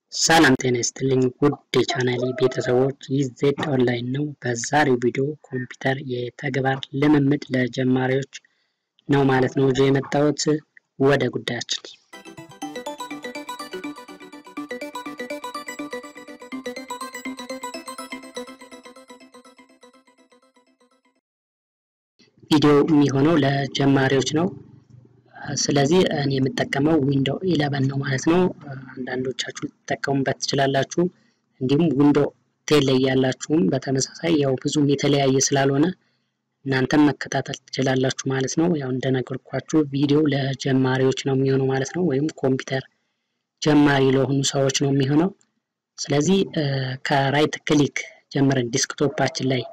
ሰላም ጤና ይስጥልኝ ውድ የቻናሌ ቤተሰቦች፣ ይህ ዜድ ኦንላይን ነው። በዛሬው ቪዲዮ ኮምፒውተር የተግባር ልምምድ ለጀማሪዎች ነው ማለት ነው ይዤ የመጣሁት። ወደ ጉዳያችን ቪዲዮ የሚሆነው ለጀማሪዎች ነው። ስለዚህ እኔ የምጠቀመው ዊንዶው ኢለቨን ነው ማለት ነው። አንዳንዶቻችሁ ልትጠቀሙበት ትችላላችሁ። እንዲሁም ዊንዶው ቴን ላይ ያላችሁም በተመሳሳይ ያው ብዙም የተለያየ ስላልሆነ እናንተም መከታተል ትችላላችሁ ማለት ነው። ያው እንደነገርኳችሁ ቪዲዮ ለጀማሪዎች ነው የሚሆነው ማለት ነው። ወይም ኮምፒውተር ጀማሪ ለሆኑ ሰዎች ነው የሚሆነው። ስለዚህ ከራይት ክሊክ ጀምረን ዲስክቶፓችን ላይ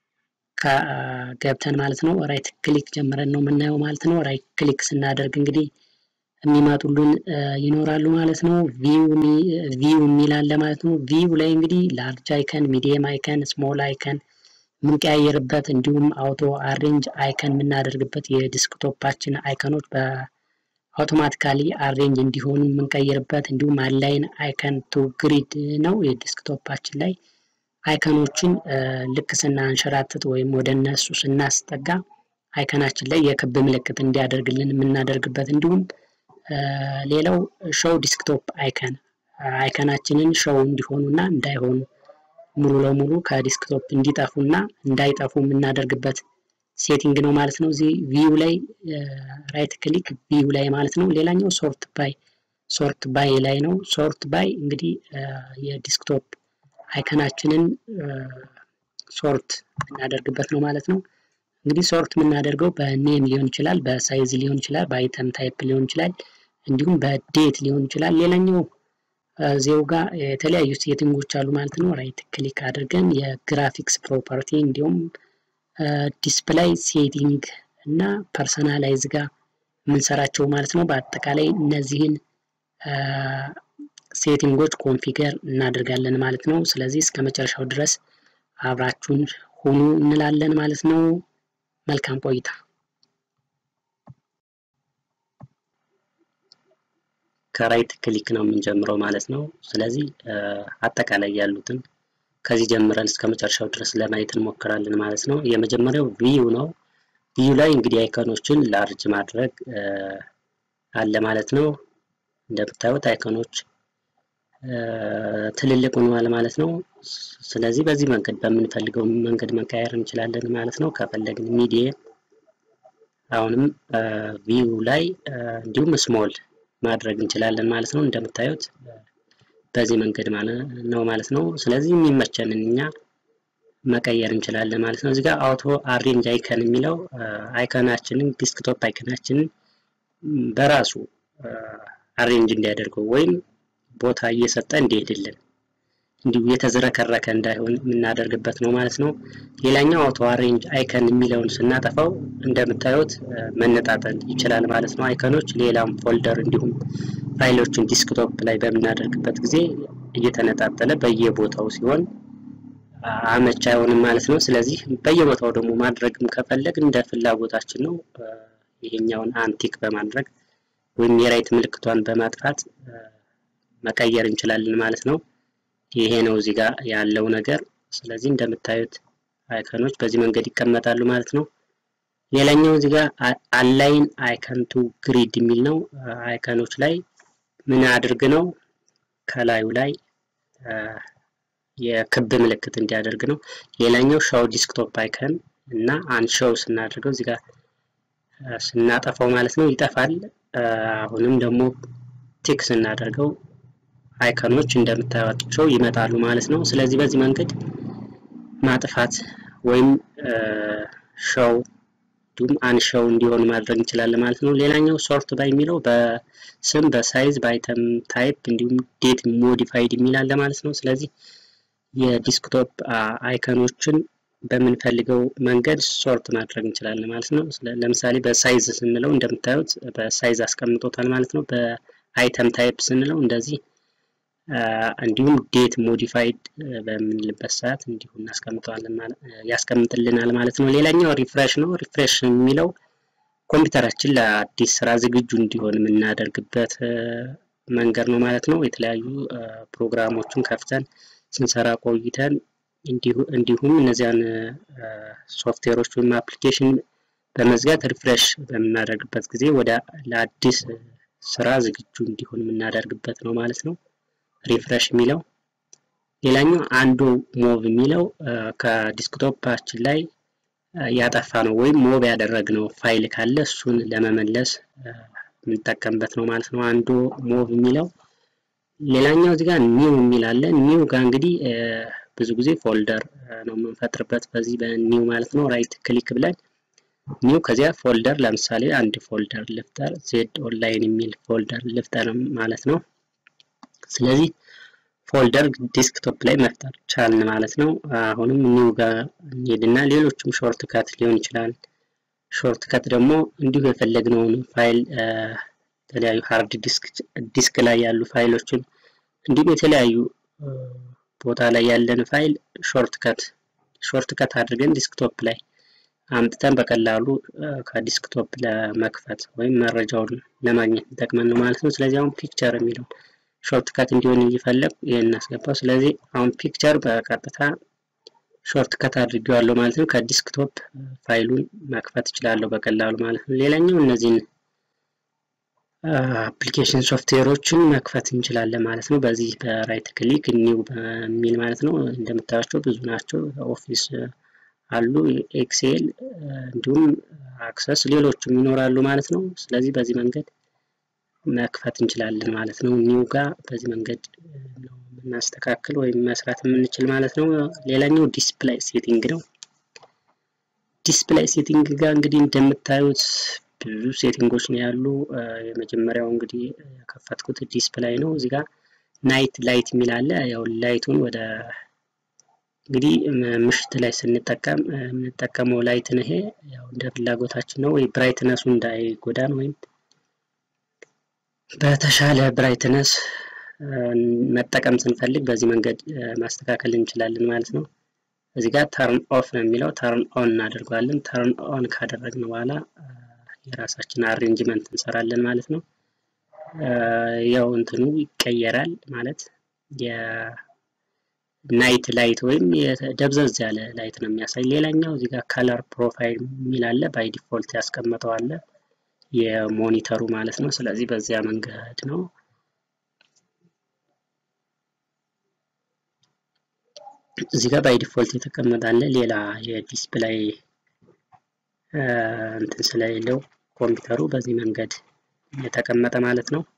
ገብተን ማለት ነው ራይት ክሊክ ጀምረን ነው የምናየው ማለት ነው። ራይት ክሊክ ስናደርግ እንግዲህ የሚመጡልን ይኖራሉ ማለት ነው። ቪው የሚል አለ ማለት ነው። ቪው ላይ እንግዲህ ላርጅ አይከን፣ ሚዲየም አይከን፣ ስሞል አይከን የምንቀያየርበት እንዲሁም አውቶ አሬንጅ አይከን የምናደርግበት የዲስክቶፓችን አይከኖች በአውቶማቲካሊ አሬንጅ እንዲሆኑ የምንቀይርበት እንዲሁም አላይን አይከን ቱ ግሪድ ነው የዲስክቶፓችን ላይ አይከኖችን ልክ ስናንሸራትት ወይም ወደ እነሱ ስናስጠጋ አይከናችን ላይ የክብ ምልክት እንዲያደርግልን የምናደርግበት እንዲሁም ሌላው ሾው ዲስክቶፕ አይከን አይከናችንን ሾው እንዲሆኑና እንዳይሆኑ ሙሉ ለሙሉ ከዲስክቶፕ እንዲጠፉና እንዳይጠፉ የምናደርግበት ሴቲንግ ነው ማለት ነው። እዚህ ቪው ላይ ራይት ክሊክ ቪው ላይ ማለት ነው። ሌላኛው ሶርት ባይ ሶርት ባይ ላይ ነው። ሶርት ባይ እንግዲህ የዲስክቶፕ አይከናችንን ሶርት የምናደርግበት ነው ማለት ነው። እንግዲህ ሶርት የምናደርገው በኔም ሊሆን ይችላል፣ በሳይዝ ሊሆን ይችላል፣ በአይተም ታይፕ ሊሆን ይችላል፣ እንዲሁም በዴት ሊሆን ይችላል። ሌላኛው ዜው ጋር የተለያዩ ሴቲንጎች አሉ ማለት ነው። ራይት ክሊክ አድርገን የግራፊክስ ፕሮፐርቲ እንዲሁም ዲስፕላይ ሴቲንግ እና ፐርሰናላይዝ ጋር የምንሰራቸው ማለት ነው። በአጠቃላይ እነዚህን ሴቲንጎች ኮንፊገር እናደርጋለን ማለት ነው። ስለዚህ እስከ መጨረሻው ድረስ አብራችሁን ሁኑ እንላለን ማለት ነው። መልካም ቆይታ። ከራይት ክሊክ ነው የምንጀምረው ማለት ነው። ስለዚህ አጠቃላይ ያሉትን ከዚህ ጀምረን እስከ መጨረሻው ድረስ ለማየት እንሞክራለን ማለት ነው። የመጀመሪያው ቪዩ ነው። ቪዩ ላይ እንግዲህ አይከኖችን ላርጅ ማድረግ አለ ማለት ነው። እንደምታዩት አይከኖች ትልልቅ ሆነዋል ማለት ነው። ስለዚህ በዚህ መንገድ በምንፈልገው መንገድ መቀየር እንችላለን ማለት ነው። ከፈለግን ሚዲየም አሁንም ቪው ላይ እንዲሁም ስሞል ማድረግ እንችላለን ማለት ነው። እንደምታዩት በዚህ መንገድ ነው ማለት ነው። ስለዚህ የሚመቸንን እኛ መቀየር እንችላለን ማለት ነው። እዚህ ጋር አውቶ አሬንጅ አይከን የሚለው አይከናችንን ዲስክቶፕ አይከናችንን በራሱ አሬንጅ እንዲያደርገው ወይም ቦታ እየሰጠ እንዲሄድልን እንዲሁ የተዝረከረከ እንዳይሆን የምናደርግበት ነው ማለት ነው። ሌላኛው አውቶ አሬንጅ አይከን የሚለውን ስናጠፋው እንደምታዩት መነጣጠል ይችላል ማለት ነው። አይከኖች ሌላም ፎልደር እንዲሁም ፋይሎችን ዲስክቶፕ ላይ በምናደርግበት ጊዜ እየተነጣጠለ በየቦታው ሲሆን አመች አይሆንም ማለት ነው። ስለዚህ በየቦታው ደግሞ ማድረግም ከፈለግ እንደ ፍላጎታችን ነው። ይሄኛውን አንቲክ በማድረግ ወይም የራይት ምልክቷን በማጥፋት መቀየር እንችላለን ማለት ነው። ይሄ ነው እዚህ ጋር ያለው ነገር። ስለዚህ እንደምታዩት አይከኖች በዚህ መንገድ ይቀመጣሉ ማለት ነው። ሌላኛው እዚህ ጋር አላይን አይከን ቱ ግሪድ የሚል ነው። አይከኖች ላይ ምን አድርግ ነው ከላዩ ላይ የክብ ምልክት እንዲያደርግ ነው። ሌላኛው ሻው ዲስክቶፕ አይከን እና አንሻው ስናደርገው እዚህ ጋር ስናጠፋው ማለት ነው ይጠፋል። አሁንም ደግሞ ቲክ ስናደርገው አይከኖች እንደምታዩቸው ይመጣሉ ማለት ነው። ስለዚህ በዚህ መንገድ ማጥፋት ወይም ሾው እንዲሁም አንሾው እንዲሆን ማድረግ እንችላለን ማለት ነው። ሌላኛው ሶርት ባይ የሚለው በስም በሳይዝ በአይተም ታይፕ እንዲሁም ዴት ሞዲፋይድ የሚል አለ ማለት ነው። ስለዚህ የዲስክቶፕ አይከኖችን በምንፈልገው መንገድ ሶርት ማድረግ እንችላለን ማለት ነው። ለምሳሌ በሳይዝ ስንለው እንደምታዩት በሳይዝ አስቀምጦታል ማለት ነው። በአይተም ታይፕ ስንለው እንደዚህ እንዲሁም ዴት ሞዲፋይድ በምንልበት ሰዓት እንዲሁ እናስቀምጠዋለን ያስቀምጥልናል ማለት ነው። ሌላኛው ሪፍሬሽ ነው። ሪፍሬሽ የሚለው ኮምፒውተራችን ለአዲስ ስራ ዝግጁ እንዲሆን የምናደርግበት መንገድ ነው ማለት ነው። የተለያዩ ፕሮግራሞችን ከፍተን ስንሰራ ቆይተን እንዲሁም እነዚያን ሶፍትዌሮች ወይም አፕሊኬሽን በመዝጋት ሪፍሬሽ በምናደርግበት ጊዜ ወደ ለአዲስ ስራ ዝግጁ እንዲሆን የምናደርግበት ነው ማለት ነው። ሪፍሬሽ የሚለው ሌላኛው አንዱ ሞቭ የሚለው ከዲስክቶፓችን ላይ ያጠፋ ነው ወይም ሞቭ ያደረግነው ፋይል ካለ እሱን ለመመለስ የምንጠቀምበት ነው ማለት ነው። አንዱ ሞቭ የሚለው ሌላኛው እዚህ ጋር ኒው የሚል አለ። ኒው ጋር እንግዲህ ብዙ ጊዜ ፎልደር ነው የምንፈጥርበት በዚህ በኒው ማለት ነው። ራይት ክሊክ ብለን ኒው ከዚያ ፎልደር ለምሳሌ አንድ ፎልደር ልፍጠር፣ ዜድ ኦንላይን የሚል ፎልደር ልፍጠር ማለት ነው። ስለዚህ ፎልደር ዲስክቶፕ ላይ መፍጠር ቻልን ማለት ነው። አሁንም ኒው ጋር እንሄድና ሌሎችም ሾርት ከት ሊሆን ይችላል። ሾርት ከት ደግሞ እንዲሁ የፈለግነውን ፋይል የተለያዩ ሃርድ ዲስክ ላይ ያሉ ፋይሎችን እንዲሁም የተለያዩ ቦታ ላይ ያለን ፋይል ሾርት ከት ሾርት ከት አድርገን ዲስክቶፕ ላይ አምጥተን በቀላሉ ከዲስክቶፕ ለመክፈት ወይም መረጃውን ለማግኘት ይጠቅመን ነው ማለት ነው። ስለዚህ አሁን ፒክቸር የሚለውን ሾርት ከት እንዲሆን እየፈለግ ይህን እናስገባው። ስለዚህ አሁን ፒክቸር በቀጥታ ሾርት ከት አድርጌዋለሁ ማለት ነው። ከዲስክቶፕ ፋይሉን መክፈት እችላለሁ በቀላሉ ማለት ነው። ሌላኛው እነዚህን አፕሊኬሽን ሶፍትዌሮችን መክፈት እንችላለን ማለት ነው። በዚህ በራይት ክሊክ ኒው በሚል ማለት ነው። እንደምታያቸው ብዙ ናቸው። ኦፊስ አሉ፣ ኤክሴል እንዲሁም አክሰስ ሌሎችም ይኖራሉ ማለት ነው። ስለዚህ በዚህ መንገድ መክፈት እንችላለን ማለት ነው። ኒው ጋር በዚህ መንገድ ነው የምናስተካክል ወይም መስራት የምንችል ማለት ነው። ሌላኛው ዲስፕላይ ሴቲንግ ነው። ዲስፕላይ ሴቲንግ ጋር እንግዲህ እንደምታዩት ብዙ ሴቲንጎች ነው ያሉ። የመጀመሪያው እንግዲህ የከፈትኩት ዲስፕላይ ነው። እዚህ ጋር ናይት ላይት የሚል አለ። ያው ላይቱን ወደ እንግዲህ ምሽት ላይ ስንጠቀም የምንጠቀመው ላይትን ይሄ ያው እንደ ፍላጎታችን ነው ወይ ብራይትነሱ እንዳይጎዳን ወይም በተሻለ ብራይትነስ መጠቀም ስንፈልግ በዚህ መንገድ ማስተካከል እንችላለን ማለት ነው። እዚህ ጋር ተርን ኦፍ ነው የሚለው ተርን ኦን እናደርገዋለን። ተርን ኦን ካደረግን በኋላ የራሳችን አሬንጅመንት እንሰራለን ማለት ነው። ያው እንትኑ ይቀየራል ማለት የናይት ላይት ወይም ደብዘዝ ያለ ላይት ነው የሚያሳይ። ሌላኛው እዚህ ጋር ከለር ፕሮፋይል የሚል አለ። ባይ ዲፎልት ያስቀመጠው አለ የሞኒተሩ ማለት ነው። ስለዚህ በዚያ መንገድ ነው እዚህ ጋር ባይ ዲፎልት የተቀመጠ አለ። ሌላ የዲስፕላይ እንትን ስለሌለው ኮምፒውተሩ በዚህ መንገድ የተቀመጠ ማለት ነው።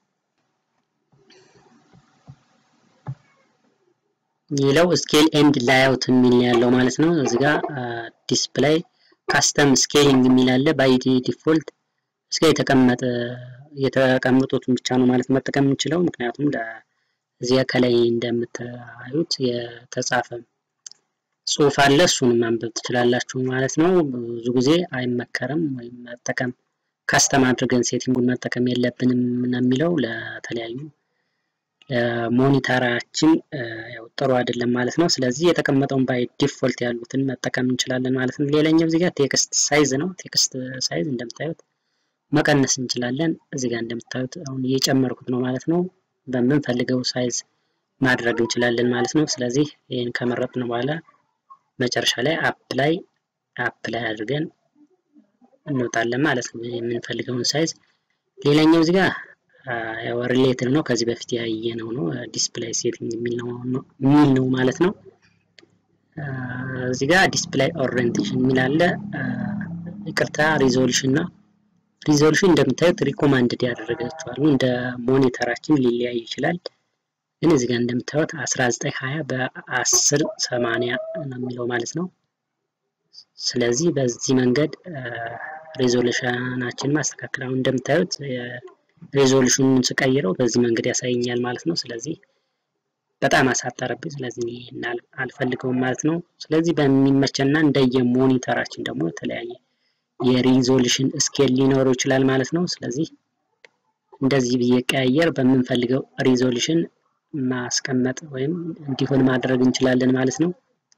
ሌላው ስኬል ኤንድ ላይአውት የሚል ያለው ማለት ነው። እዚህ ጋር ዲስፕላይ ካስተም ስኬሊንግ የሚል አለ። ባይ ዲፎልት እስከ የተቀመጠ የተቀመጡትን ብቻ ነው ማለት መጠቀም የምንችለው። ምክንያቱም እዚያ ከላይ እንደምታዩት የተጻፈ ጽሑፍ አለ። እሱንም ማንበብ ትችላላችሁ ማለት ነው። ብዙ ጊዜ አይመከርም ወይም መጠቀም ካስተም አድርገን ሴቲንጉን መጠቀም የለብንም የሚለው ለተለያዩ ለሞኒተራችን ያው ጥሩ አይደለም ማለት ነው። ስለዚህ የተቀመጠውን ባይ ዲፎልት ያሉትን መጠቀም እንችላለን ማለት ነው። ሌላኛው እዚህ ጋር ቴክስት ሳይዝ ነው። ቴክስት ሳይዝ እንደምታዩት መቀነስ እንችላለን። እዚህ ጋር እንደምታዩት አሁን እየጨመርኩት ነው ማለት ነው። በምንፈልገው ሳይዝ ማድረግ እንችላለን ማለት ነው። ስለዚህ ይህን ከመረጥን በኋላ መጨረሻ ላይ አፕላይ አፕላይ አድርገን እንወጣለን ማለት ነው፣ የምንፈልገውን ሳይዝ። ሌላኛው እዚህ ጋር ያው ሪሌትድ ነው፣ ከዚህ በፊት ያየነው ነው። ዲስፕላይ ሴቲንግ የሚል ነው ማለት ነው። እዚህ ጋር ዲስፕላይ ኦሪየንቴሽን የሚል አለ። ይቅርታ ሪዞሉሽን ነው። ሪዞሉሽን እንደምታዩት ሪኮማንድድ ያደረጋቸዋሉ እንደ ሞኒተራችን ሊለያይ ይችላል። ግን እዚህ ጋር እንደምታዩት 1920 በ10 80 ነው የሚለው ማለት ነው። ስለዚህ በዚህ መንገድ ሬዞሉሽናችን ማስተካከል አሁን እንደምታዩት ሬዞሉሽኑን ስቀይረው በዚህ መንገድ ያሳየኛል ማለት ነው። ስለዚህ በጣም አሳጠረብኝ። ስለዚህ አልፈልገውም ማለት ነው። ስለዚህ በሚመቸና እንደየ ሞኒተራችን ደግሞ የተለያየ የሪዞሉሽን ስኬል ሊኖረው ይችላል ማለት ነው። ስለዚህ እንደዚህ ብዬ ቀያየር በምንፈልገው ሪዞሉሽን ማስቀመጥ ወይም እንዲሆን ማድረግ እንችላለን ማለት ነው።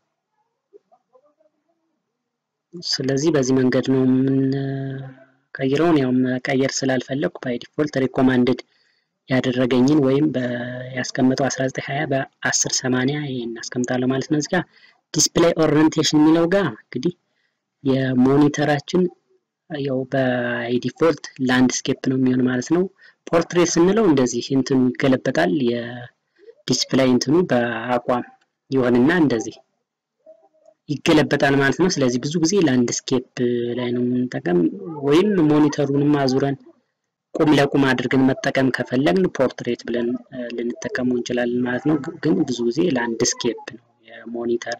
ስለዚህ በዚህ መንገድ ነው የምንቀይረውን። ያው መቀየር ስላልፈለግኩ ባይ ዲፎልት ሪኮማንድድ ያደረገኝን ወይም ያስቀመጠው 1920 በ1080 ይሄን አስቀምጣለሁ ማለት ነው። እዚህ ጋር ዲስፕሌይ ኦሪየንቴሽን የሚለው ጋር እንግዲህ የሞኒተራችን ያው በዲፎልት ላንድስኬፕ ነው የሚሆን ማለት ነው። ፖርትሬት ስንለው እንደዚህ እንትኑ ይገለበጣል። የዲስፕሌይ እንትኑ በአቋም ይሆንና እንደዚህ ይገለበጣል ማለት ነው። ስለዚህ ብዙ ጊዜ ላንድስኬፕ ላይ ነው የምንጠቀም፣ ወይም ሞኒተሩንም አዙረን ቁም ለቁም አድርገን መጠቀም ከፈለግን ፖርትሬት ብለን ልንጠቀመው እንችላለን ማለት ነው። ግን ብዙ ጊዜ ላንድስኬፕ ነው የሞኒተር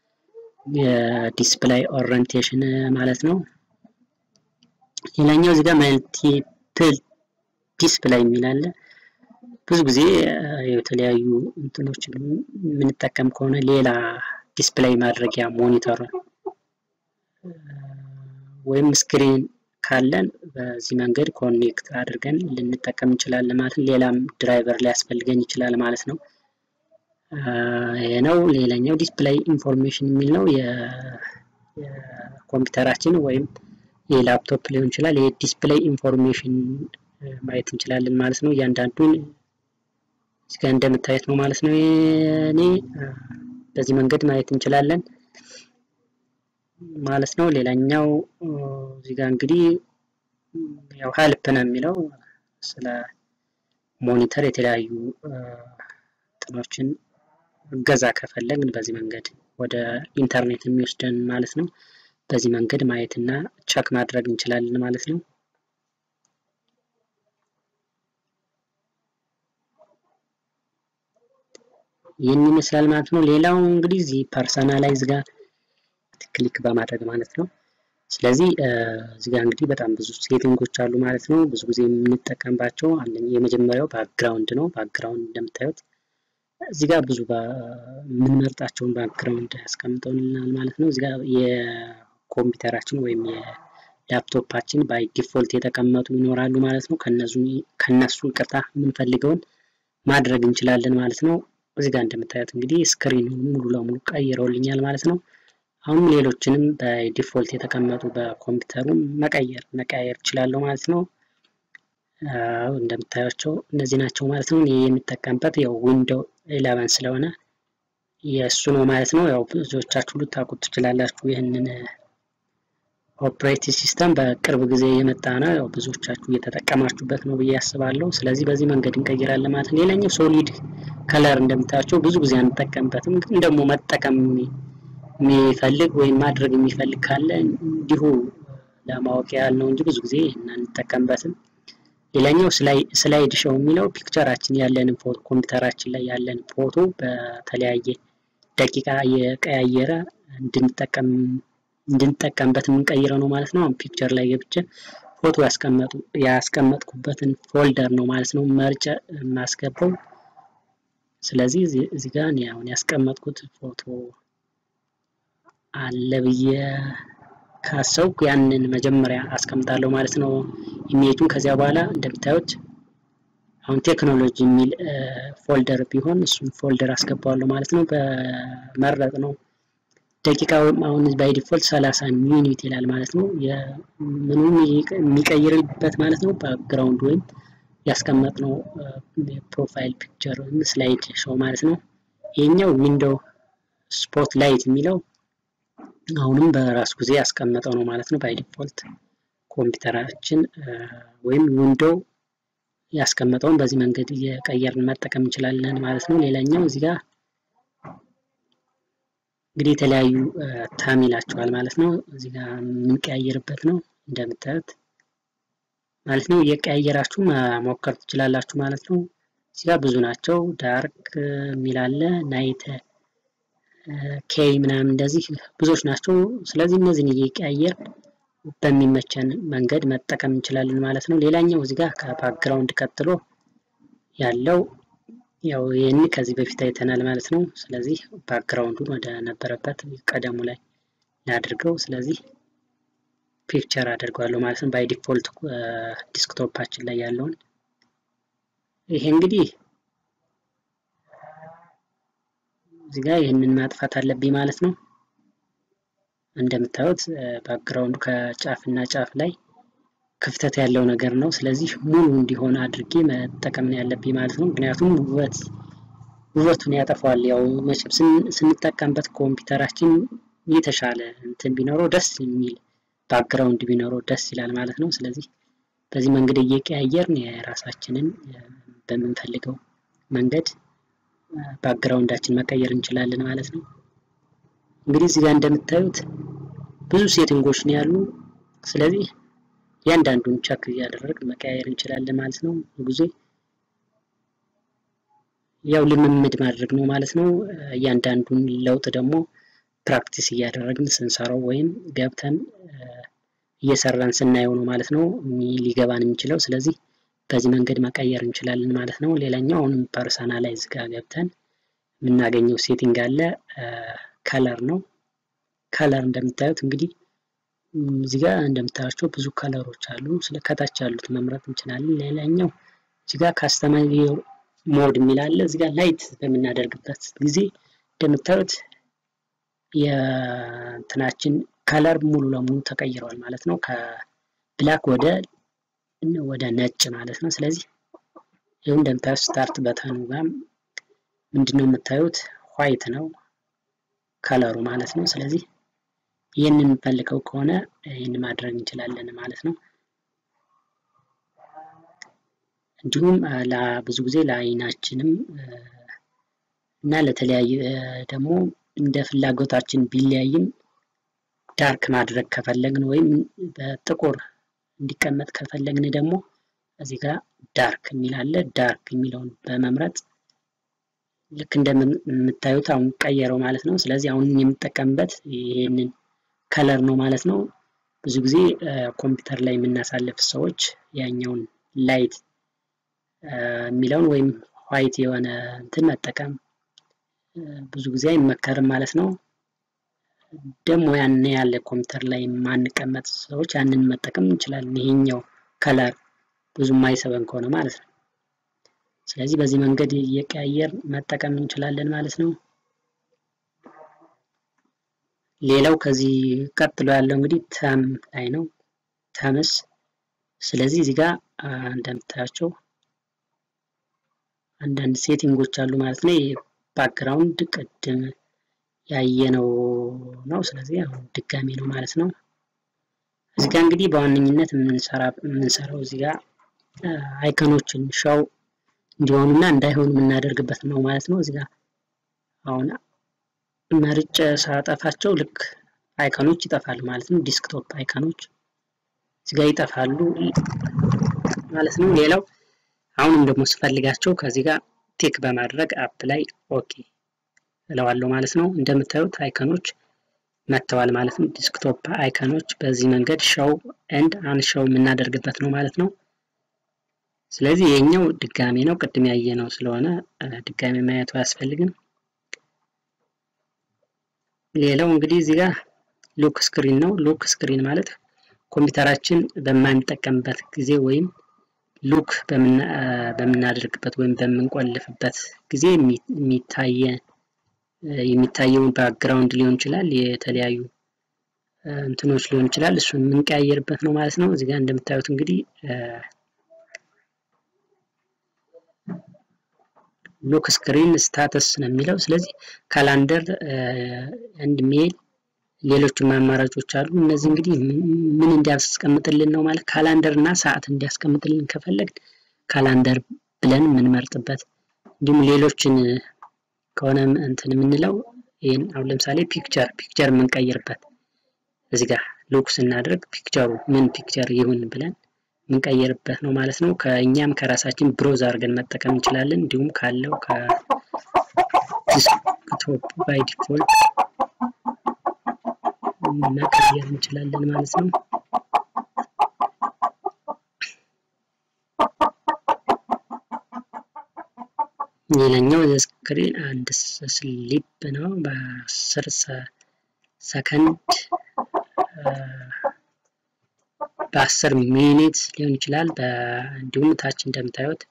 የዲስፕላይ ኦሪየንቴሽን ማለት ነው። ሌላኛው እዚህ ጋር መልቲፕል ዲስፕላይ የሚል አለ። ብዙ ጊዜ የተለያዩ እንትኖችን የምንጠቀም ከሆነ ሌላ ዲስፕላይ ማድረጊያ ሞኒተር ወይም ስክሪን ካለን በዚህ መንገድ ኮኔክት አድርገን ልንጠቀም እንችላለን ማለት ነው። ሌላም ድራይቨር ሊያስፈልገን ይችላል ማለት ነው። ይሄ ነው። ሌላኛው ዲስፕላይ ኢንፎርሜሽን የሚል ነው። የኮምፒውተራችን ወይም የላፕቶፕ ሊሆን ይችላል። የዲስፕላይ ኢንፎርሜሽን ማየት እንችላለን ማለት ነው። እያንዳንዱን እዚህ ጋር እንደምታየት ነው ማለት ነው። እኔ በዚህ መንገድ ማየት እንችላለን ማለት ነው። ሌላኛው እዚህ ጋር እንግዲህ ያው ሄልፕ ነው የሚለው ስለ ሞኒተር የተለያዩ እንትኖችን እገዛ ከፈለግን በዚህ መንገድ ወደ ኢንተርኔት የሚወስደን ማለት ነው። በዚህ መንገድ ማየት እና ቸክ ማድረግ እንችላለን ማለት ነው። ይህን ይመስላል ማለት ነው። ሌላው እንግዲህ እዚህ ፐርሰናላይዝ ጋር ክሊክ በማድረግ ማለት ነው። ስለዚህ እዚህ ጋር እንግዲህ በጣም ብዙ ሴቲንጎች አሉ ማለት ነው። ብዙ ጊዜ የምንጠቀምባቸው የመጀመሪያው ባክግራውንድ ነው። ባክግራውንድ እንደምታዩት እዚህ ጋር ብዙ የምንመርጣቸውን ባክግራውንድ ያስቀምጠውልናል ማለት ነው። እዚህ ጋር የኮምፒውተራችን ወይም የላፕቶፓችን ባይ ዲፎልት የተቀመጡ ይኖራሉ ማለት ነው። ከነሱ ይቅርታ የምንፈልገውን ማድረግ እንችላለን ማለት ነው። እዚህ ጋር እንደምታዩት እንግዲህ ስክሪኑን ሙሉ ለሙሉ ቀይረውልኛል ማለት ነው። አሁን ሌሎችንም በዲፎልት የተቀመጡ በኮምፒውተሩ መቀየር መቀያየር እችላለሁ ማለት ነው። እንደምታያቸው እነዚህ ናቸው ማለት ነው። ይህ የምጠቀምበት ያው ዊንዶው ኢለቨን ስለሆነ የእሱ ነው ማለት ነው። ያው ብዙዎቻችሁ ልታውቁት ትችላላችሁ። ይህንን ኦፕሬቲንግ ሲስተም በቅርብ ጊዜ የመጣ ነው። ያው ብዙዎቻችሁ እየተጠቀማችሁበት ነው ብዬ አስባለሁ። ስለዚህ በዚህ መንገድ እንቀይራለን ማለት ነው። ሌላኛው ሶሊድ ከለር እንደምታያቸው ብዙ ጊዜ አንጠቀምበትም፣ ግን ደግሞ መጠቀም የሚፈልግ ወይም ማድረግ የሚፈልግ ካለ እንዲሁ ለማወቅ ያህል ነው እንጂ ብዙ ጊዜ አንጠቀምበትም። ሌላኛው ስላይድ ሾው የሚለው ፒክቸራችን ያለንን ፎቶ ኮምፒውተራችን ላይ ያለን ፎቶ በተለያየ ደቂቃ የቀያየረ እንድንጠቀም እንድንጠቀምበት የምንቀይረው ነው ማለት ነው። አሁን ፒክቸር ላይ ገብቼ ፎቶ ያስቀመጡ ያስቀመጥኩበትን ፎልደር ነው ማለት ነው መርጬ የማስገባው። ስለዚህ እዚህ ጋር እኔ አሁን ያስቀመጥኩት ፎቶ አለ ብዬ ካሰብኩ ያንን መጀመሪያ አስቀምጣለሁ ማለት ነው ኢሜጁን። ከዚያ በኋላ እንደምታዩት አሁን ቴክኖሎጂ የሚል ፎልደር ቢሆን እሱን ፎልደር አስገባዋለሁ ማለት ነው። በመረጥ ነው ደቂቃ አሁን ባይ ዲፎልት 30 ሚኒት ይላል ማለት ነው። ምኑ የሚቀይርበት ማለት ነው ባክግራውንድ ወይም ያስቀመጥነው ፕሮፋይል ፒክቸር ወይም ስላይድ ሾው ማለት ነው። ይሄኛው ዊንዶው ስፖት ላይት የሚለው አሁንም በራሱ ጊዜ ያስቀመጠው ነው ማለት ነው። ባይ ዲፎልት ኮምፒውተራችን ወይም ዊንዶው ያስቀመጠውን በዚህ መንገድ እየቀየርን መጠቀም እንችላለን ማለት ነው። ሌላኛው እዚህ ጋር እንግዲህ የተለያዩ ታም ይላቸዋል ማለት ነው። እዚህ ጋር የምንቀያየርበት ነው እንደምታዩት ማለት ነው። እየቀያየራችሁ መሞከር ትችላላችሁ ማለት ነው። እዚህ ጋር ብዙ ናቸው። ዳርክ የሚላለ ናይት ኬይ ምናምን እንደዚህ ብዙዎች ናቸው። ስለዚህ እነዚህን እየቀያየር በሚመቸን መንገድ መጠቀም እንችላለን ማለት ነው። ሌላኛው እዚህ ጋር ከባክግራውንድ ቀጥሎ ያለው ያው ይህን ከዚህ በፊት አይተናል ማለት ነው። ስለዚህ ባክግራውንዱን ወደ ነበረበት ቀደሙ ላይ ላድርገው። ስለዚህ ፒክቸር አድርገዋለሁ ማለት ነው። ባይ ዲፎልት ዲስክቶፓችን ላይ ያለውን ይሄ እንግዲህ እዚህ ጋር ይህንን ማጥፋት አለብኝ ማለት ነው። እንደምታዩት ባክግራውንዱ ከጫፍ እና ጫፍ ላይ ክፍተት ያለው ነገር ነው። ስለዚህ ሙሉ እንዲሆን አድርጌ መጠቀም ነው ያለብኝ ማለት ነው። ምክንያቱም ውበት ውበቱን ያጠፋዋል። ያው መቼም ስንጠቀምበት ኮምፒውተራችን የተሻለ እንትን ቢኖረው ደስ የሚል ባክግራውንድ ቢኖረው ደስ ይላል ማለት ነው። ስለዚህ በዚህ መንገድ እየቀያየርን የራሳችንን በምንፈልገው መንገድ ባክግራውንዳችን መቀየር እንችላለን ማለት ነው። እንግዲህ እዚህ ጋር እንደምታዩት ብዙ ሴቲንጎች ነው ያሉ። ስለዚህ እያንዳንዱን ቸክ እያደረግን መቀያየር እንችላለን ማለት ነው። ጊዜ ያው ልምምድ ማድረግ ነው ማለት ነው። እያንዳንዱን ለውጥ ደግሞ ፕራክቲስ እያደረግን ስንሰራው ወይም ገብተን እየሰራን ስናየው ነው ማለት ነው ሊገባን የሚችለው። ስለዚህ በዚህ መንገድ መቀየር እንችላለን ማለት ነው። ሌላኛው አሁንም ፐርሰናላይዝ ጋር ገብተን የምናገኘው ሴቲንግ አለ። ከለር ነው። ከለር እንደምታዩት እንግዲህ እዚህ ጋር እንደምታያቸው ብዙ ከለሮች አሉ። ስለ ከታች ያሉት መምረጥ እንችላለን። ሌላኛው እዚህ ጋር ካስተማይዝ ሞድ የሚል አለ። እዚህ ጋር ላይት በምናደርግበት ጊዜ እንደምታዩት የእንትናችን ከለር ሙሉ ለሙሉ ተቀይረዋል ማለት ነው። ከብላክ ወደ ወደ ነጭ ማለት ነው። ስለዚህ ይኸው እንደምታዩት ስታርት በተኑ ጋር ምንድነው የምታዩት ዋይት ነው ከለሩ ማለት ነው። ስለዚህ ይህንን የምንፈልገው ከሆነ ይህን ማድረግ እንችላለን ማለት ነው። እንዲሁም ብዙ ጊዜ ለአይናችንም እና ለተለያየ ደግሞ እንደ ፍላጎታችን ቢለያይም ዳርክ ማድረግ ከፈለግን ወይም በጥቁር እንዲቀመጥ ከፈለግን ደግሞ እዚህ ጋር ዳርክ የሚል አለ። ዳርክ የሚለውን በመምረጥ ልክ እንደምታዩት አሁን ቀየረው ማለት ነው። ስለዚህ አሁን የምጠቀምበት ይህንን ከለር ነው ማለት ነው። ብዙ ጊዜ ኮምፒውተር ላይ የምናሳልፍ ሰዎች ያኛውን ላይት የሚለውን ወይም ዋይት የሆነ እንትን መጠቀም ብዙ ጊዜ አይመከርም ማለት ነው። ደግሞ ያን ያለ ኮምፒውተር ላይ የማንቀመጥ ሰዎች ያንን መጠቀም እንችላለን። ይሄኛው ከለር ብዙ የማይሰበን ከሆነ ማለት ነው። ስለዚህ በዚህ መንገድ እየቀያየር መጠቀም እንችላለን ማለት ነው። ሌላው ከዚህ ቀጥሎ ያለው እንግዲህ ተም ላይ ነው። ተምስ ስለዚህ እዚህ ጋር እንደምታያቸው አንዳንድ ሴቲንጎች አሉ ማለት ነው። ባክግራውንድ ቅድም ያየነው ነው። ስለዚህ አሁን ድጋሚ ነው ማለት ነው። እዚህ ጋር እንግዲህ በዋነኝነት የምንሰራው እዚህ ጋር አይከኖችን ሻው እንዲሆኑና እንዳይሆኑ የምናደርግበት ነው ማለት ነው። እዚህ ጋር አሁን መርጬ ሳጠፋቸው ልክ አይከኖች ይጠፋሉ ማለት ነው። ዲስክቶፕ አይከኖች እዚህ ጋር ይጠፋሉ ማለት ነው። ሌላው አሁንም ደግሞ ስፈልጋቸው ከዚህ ጋር ቲክ በማድረግ አፕ ላይ ኦኬ እለዋለሁ ማለት ነው። እንደምታዩት አይከኖች መጥተዋል ማለት ነው። ዲስክቶፕ አይከኖች በዚህ መንገድ ሸው ኤንድ አንሸው የምናደርግበት ነው ማለት ነው። ስለዚህ የኛው ድጋሜ ነው፣ ቅድም ያየ ነው ስለሆነ ድጋሜ ማየቱ አያስፈልግም። ሌላው እንግዲህ እዚህ ጋር ሎክ ስክሪን ነው። ሎክ ስክሪን ማለት ኮምፒውተራችን በማንጠቀምበት ጊዜ ወይም ሉክ በምናደርግበት ወይም በምንቆልፍበት ጊዜ የሚታየ የሚታየውን ባክግራውንድ ሊሆን ይችላል፣ የተለያዩ እንትኖች ሊሆን ይችላል። እሱን የምንቀያየርበት ነው ማለት ነው። እዚህ ጋር እንደምታዩት እንግዲህ ሎክ ስክሪን ስታተስ ነው የሚለው። ስለዚህ ካላንደር ኤንድ ሜል ሌሎችም አማራጮች አሉ። እነዚህ እንግዲህ ምን እንዲያስቀምጥልን ነው ማለት ካላንደር እና ሰዓት እንዲያስቀምጥልን ከፈለግ ካላንደር ብለን የምንመርጥበት እንዲሁም ሌሎችን ከሆነ እንትን የምንለው ይህን አሁን ለምሳሌ ፒክቸር ፒክቸር የምንቀይርበት እዚህ ጋር ሎክ ስናደርግ ፒክቸሩ ምን ፒክቸር ይሁን ብለን የምንቀይርበት ነው ማለት ነው። ከእኛም ከራሳችን ብሮዝ አድርገን መጠቀም እንችላለን። እንዲሁም ካለው ከዲስክቶፕ ባይ ዲፎልት መቀየር እንችላለን ማለት ነው። ሌላኛው ስክሪን አንድ ስሊፕ ነው። በአስር ሰከንድ በአስር ሚኒት ሊሆን ይችላል። እንዲሁም ታች እንደምታዩት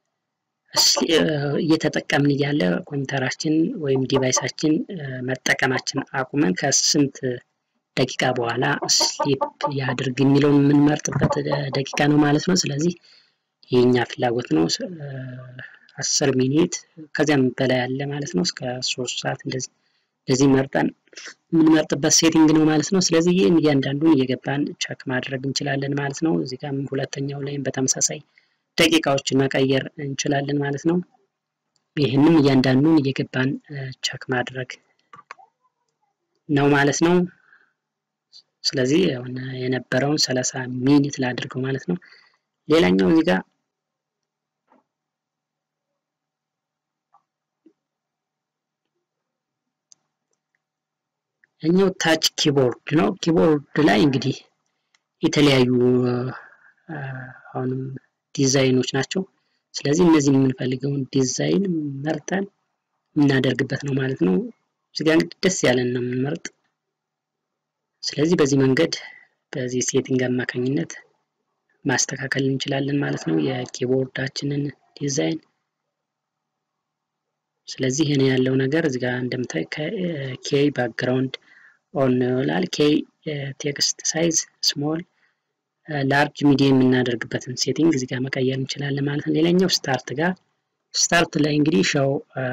እየተጠቀምን እያለ ኮምፒውተራችን ወይም ዲቫይሳችን መጠቀማችን አቁመን ከስንት ደቂቃ በኋላ ስሊፕ ያድርግ የሚለውን የምንመርጥበት ደቂቃ ነው ማለት ነው። ስለዚህ የኛ ፍላጎት ነው። አስር ሚኒት ከዚያም በላይ ያለ ማለት ነው። እስከ ሶስት ሰዓት እንደዚህ እንደዚህ መርጠን የምንመርጥበት ሴቲንግ ነው ማለት ነው። ስለዚህ ይህን እያንዳንዱን እየገባን ቸክ ማድረግ እንችላለን ማለት ነው። እዚህ ጋር ሁለተኛው ላይም በተመሳሳይ ደቂቃዎችን መቀየር እንችላለን ማለት ነው። ይህንም እያንዳንዱን እየገባን ቸክ ማድረግ ነው ማለት ነው። ስለዚህ የነበረውን ሰላሳ ሚኒት ላድርገው ማለት ነው። ሌላኛው እዚህ ጋር እኛው ታች ኪቦርድ ነው። ኪቦርድ ላይ እንግዲህ የተለያዩ አሁንም ዲዛይኖች ናቸው። ስለዚህ እነዚህ የምንፈልገውን ዲዛይን መርጠን የምናደርግበት ነው ማለት ነው። እዚጋ እንግዲህ ደስ ያለን ነው የምንመርጥ። ስለዚህ በዚህ መንገድ በዚህ ሴቲንግ አማካኝነት ማስተካከል እንችላለን ማለት ነው የኪቦርዳችንን ዲዛይን። ስለዚህ ይህን ያለው ነገር እዚጋ እንደምታይ ኬይ ባክግራውንድ ኦን ይላል። ኬይ ቴክስት ሳይዝ ስሞል ላርጅ ሚዲየም የምናደርግበትን ሴቲንግ እዚጋ መቀየር እንችላለን ማለት ነው። ሌላኛው ስታርት ጋር ስታርት ላይ እንግዲህ ሻው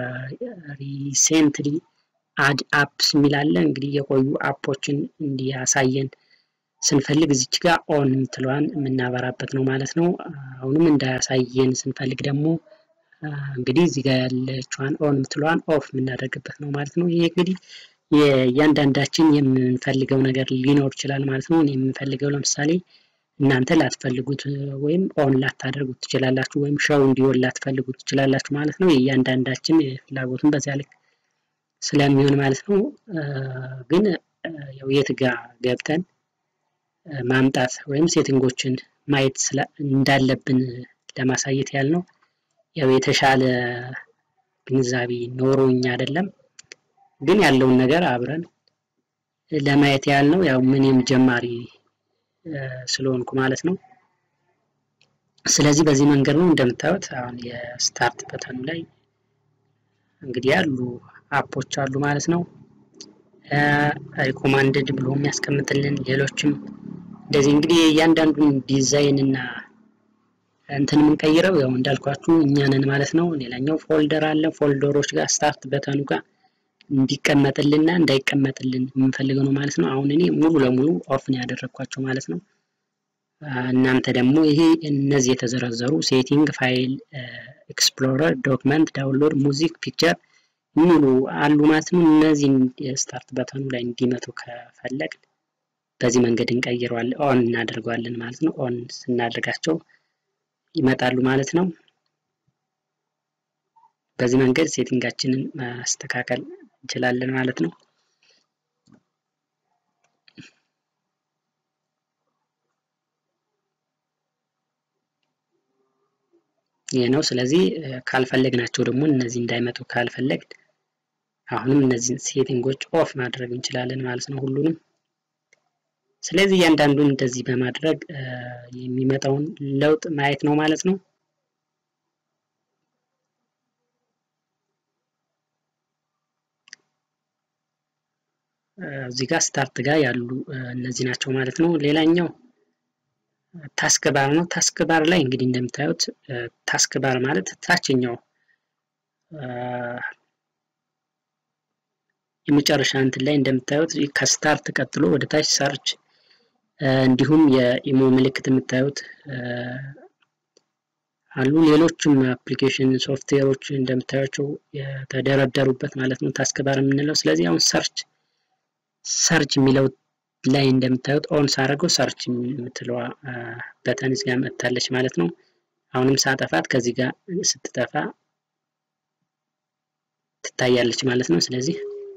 ሪሴንትሊ አድ አፕስ የሚላለ እንግዲህ የቆዩ አፖችን እንዲያሳየን ስንፈልግ እዚች ጋር ኦን የምትለዋን የምናበራበት ነው ማለት ነው። አሁንም እንዳያሳየን ስንፈልግ ደግሞ እንግዲህ እዚህ ጋር ያለችዋን ኦን የምትለዋን ኦፍ የምናደርግበት ነው ማለት ነው። ይሄ እንግዲህ የእያንዳንዳችን የምንፈልገው ነገር ሊኖር ይችላል ማለት ነው። እኔ የምንፈልገው ለምሳሌ እናንተ ላትፈልጉት ወይም ኦን ላታደርጉት ትችላላችሁ፣ ወይም ሸው እንዲሆን ላትፈልጉት ትችላላችሁ ማለት ነው። የእያንዳንዳችን ፍላጎቱን በዚያ ልክ ስለሚሆን ማለት ነው። ግን ያው የት ጋር ገብተን ማምጣት ወይም ሴቲንጎችን ማየት እንዳለብን ለማሳየት ያህል ነው። ያው የተሻለ ግንዛቤ ኖሮኝ አይደለም፣ ግን ያለውን ነገር አብረን ለማየት ያህል ነው። ያው ምንም ጀማሪ ስለሆንኩ ማለት ነው። ስለዚህ በዚህ መንገድ ነው እንደምታዩት አሁን የስታርት በተኑ ላይ እንግዲህ ያሉ አፖች አሉ ማለት ነው። ሪኮማንድድ ብሎ የሚያስቀምጥልን ሌሎችም እንደዚህ እንግዲህ እያንዳንዱን ዲዛይን እና እንትን የምንቀይረው ያው እንዳልኳችሁ እኛ ነን ማለት ነው። ሌላኛው ፎልደር አለ። ፎልደሮች ጋር ስታርት በተኑ ጋር እንዲቀመጥልና እንዳይቀመጥልን የምንፈልገው ነው ማለት ነው። አሁን እኔ ሙሉ ለሙሉ ኦፍ ነው ያደረግኳቸው ማለት ነው። እናንተ ደግሞ ይሄ እነዚህ የተዘረዘሩ ሴቲንግ፣ ፋይል ኤክስፕሎረር፣ ዶክመንት፣ ዳውንሎድ፣ ሙዚክ፣ ፒክቸር የሚሉ አሉ ማለት ነው። እነዚህን ስታርት በተኑ ላይ እንዲመጡ ከፈለግ በዚህ መንገድ እንቀይረዋለን፣ ኦን እናደርገዋለን ማለት ነው። ኦን ስናደርጋቸው ይመጣሉ ማለት ነው። በዚህ መንገድ ሴቲንጋችንን ማስተካከል እንችላለን ማለት ነው። ይህ ነው። ስለዚህ ካልፈለግናቸው ደግሞ እነዚህ እንዳይመጡ ካልፈለግ አሁንም እነዚህን ሴቲንጎች ኦፍ ማድረግ እንችላለን ማለት ነው ሁሉንም። ስለዚህ እያንዳንዱን እንደዚህ በማድረግ የሚመጣውን ለውጥ ማየት ነው ማለት ነው። እዚህ ጋር ስታርት ጋር ያሉ እነዚህ ናቸው ማለት ነው። ሌላኛው ታስክ ባር ነው። ታስክ ባር ላይ እንግዲህ እንደምታዩት ታስክ ባር ማለት ታችኛው የመጨረሻ እንትን ላይ እንደምታዩት ከስታርት ቀጥሎ ወደ ታች ሰርች እንዲሁም የኢሞ ምልክት የምታዩት አሉ። ሌሎችም አፕሊኬሽን ሶፍትዌሮች እንደምታዩቸው የተደረደሩበት ማለት ነው ታስክ ባር የምንለው። ስለዚህ አሁን ሰርች ሰርች የሚለው ላይ እንደምታዩት ኦን ሳደርገው ሰርች የምትለዋ በተን እዚህ ጋር መጥታለች ማለት ነው። አሁንም ሳጠፋት ከዚህ ጋር ስትጠፋ ትታያለች ማለት ነው። ስለዚህ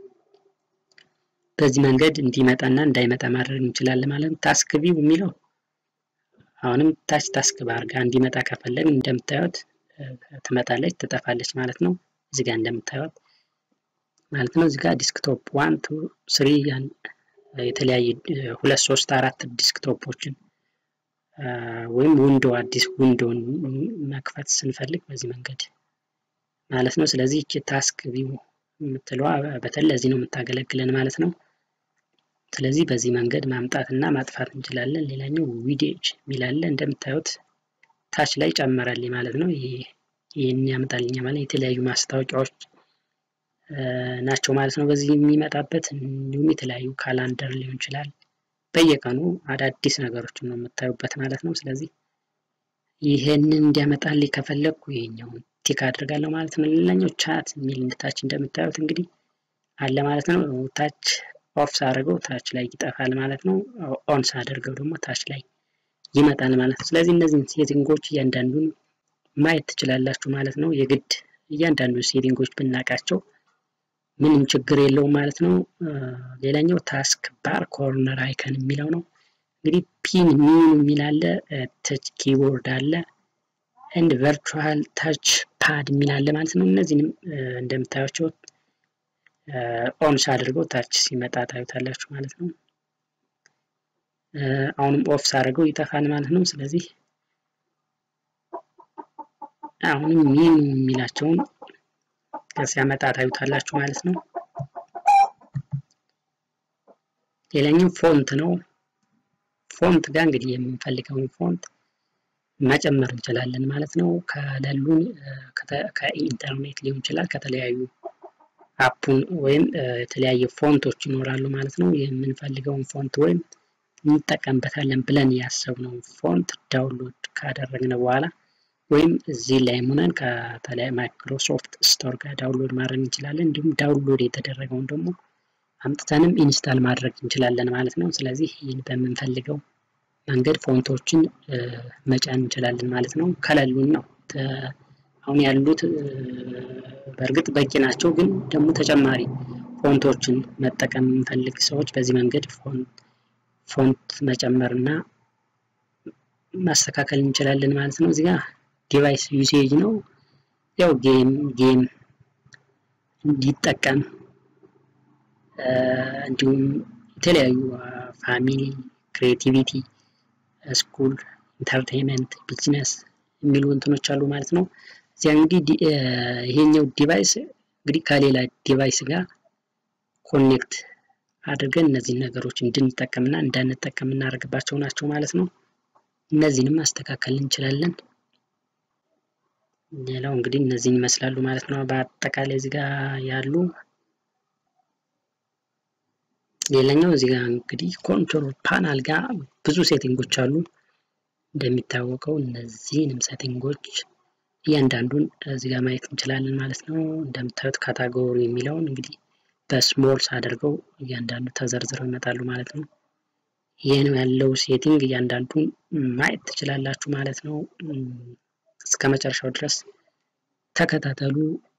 በዚህ መንገድ እንዲመጣና እንዳይመጣ ማድረግ እንችላለን ማለት ነው። ታስክ ቪው የሚለው አሁንም ታች ታስክ ባር ጋር እንዲመጣ ከፈለግን እንደምታዩት ትመጣለች፣ ትጠፋለች ማለት ነው። እዚህ ጋር እንደምታዩት ማለት ነው። እዚህ ጋር ዲስክቶፕ ዋን ቱ ስሪ የተለያየ ሁለት ሶስት አራት ዲስክቶፖችን ወይም ዊንዶ አዲስ ዊንዶን መክፈት ስንፈልግ በዚህ መንገድ ማለት ነው። ስለዚህ ይቺ ታስክ ቪው የምትለዋ በተለይ ለዚህ ነው የምታገለግለን ማለት ነው። ስለዚህ በዚህ መንገድ ማምጣት እና ማጥፋት እንችላለን። ሌላኛው ዊዴጅ የሚላለ እንደምታዩት ታች ላይ ጨመረልኝ ማለት ነው። ይህን ያመጣልኛ ማለት የተለያዩ ማስታወቂያዎች ናቸው ማለት ነው። በዚህ የሚመጣበት እንዲሁም የተለያዩ ካላንደር ሊሆን ይችላል። በየቀኑ አዳዲስ ነገሮችን ነው የምታዩበት ማለት ነው። ስለዚህ ይህንን እንዲያመጣልኝ ከፈለግኩ ይሄኛውን ቲክ አድርጋለሁ ማለት ነው። ሌላኛው ቻት የሚል ታች እንደምታዩት እንግዲህ አለ ማለት ነው። ታች ኦፍ ሳደርገው ታች ላይ ይጠፋል ማለት ነው። ኦን ሳደርገው ደግሞ ታች ላይ ይመጣል ማለት ነው። ስለዚህ እነዚህን ሴቲንጎች እያንዳንዱን ማየት ትችላላችሁ ማለት ነው። የግድ እያንዳንዱ ሴቲንጎች ብናውቃቸው ምንም ችግር የለውም ማለት ነው። ሌላኛው ታስክ ባር ኮርነር አይከን የሚለው ነው። እንግዲህ ፒን ሚኑ የሚል አለ፣ ተች ኪቦርድ አለ፣ ኤንድ ቨርቹዋል ታች ፓድ የሚል አለ ማለት ነው። እነዚህንም እንደምታያቸው ኦን ሳድርገው ታች ሲመጣ ታዩታላችሁ ማለት ነው። አሁንም ኦፍ ሳደርገው ይጠፋል ማለት ነው። ስለዚህ አሁንም ሚኑ የሚላቸውን ሲያመጣ ታዩታላችሁ ማለት ነው። ሌላኛው ፎንት ነው። ፎንት ጋር እንግዲህ የምንፈልገውን ፎንት መጨመር እንችላለን ማለት ነው። ከሌሉን ከኢንተርኔት ሊሆን ይችላል ከተለያዩ አፑን ወይም የተለያየ ፎንቶች ይኖራሉ ማለት ነው። የምንፈልገውን ፎንት ወይም እንጠቀምበታለን ብለን ያሰብነውን ፎንት ዳውንሎድ ካደረግን በኋላ ወይም እዚህ ላይ ሆነን ከተለያዩ ማይክሮሶፍት ስቶር ጋር ዳውንሎድ ማድረግ እንችላለን። እንዲሁም ዳውንሎድ የተደረገውን ደግሞ አምጥተንም ኢንስታል ማድረግ እንችላለን ማለት ነው። ስለዚህ ይህን በምንፈልገው መንገድ ፎንቶችን መጫን እንችላለን ማለት ነው። ከሌሉን ነው አሁን ያሉት በእርግጥ በቂ ናቸው፣ ግን ደግሞ ተጨማሪ ፎንቶችን መጠቀም የምንፈልግ ሰዎች በዚህ መንገድ ፎንት መጨመር እና ማስተካከል እንችላለን ማለት ነው። እዚህ ጋር ዲቫይስ ዩሴጅ ነው። ያው ጌም ጌም እንዲጠቀም እንዲሁም የተለያዩ ፋሚሊ፣ ክሬቲቪቲ፣ ስኩል፣ ኢንተርቴንመንት፣ ቢዝነስ የሚሉ እንትኖች አሉ ማለት ነው። እዚያ እንግዲህ ይሄኛው ዲቫይስ እንግዲህ ከሌላ ዲቫይስ ጋር ኮኔክት አድርገን እነዚህን ነገሮች እንድንጠቀምና እንዳንጠቀም እናደርግባቸው ናቸው ማለት ነው። እነዚህንም ማስተካከል እንችላለን። ሌላው እንግዲህ እነዚህን ይመስላሉ ማለት ነው። በአጠቃላይ እዚህ ጋር ያሉ ሌላኛው እዚህ ጋር እንግዲህ ኮንትሮል ፓናል ጋር ብዙ ሴቲንጎች አሉ። እንደሚታወቀው እነዚህንም ሴቲንጎች እያንዳንዱን እዚህ ጋር ማየት እንችላለን ማለት ነው። እንደምታዩት ካታጎሪ የሚለውን እንግዲህ በስሞልስ አድርገው እያንዳንዱ ተዘርዝረው ይመጣሉ ማለት ነው። ይህን ያለው ሴቲንግ እያንዳንዱን ማየት ትችላላችሁ ማለት ነው። እስከ መጨረሻው ድረስ ተከታተሉ።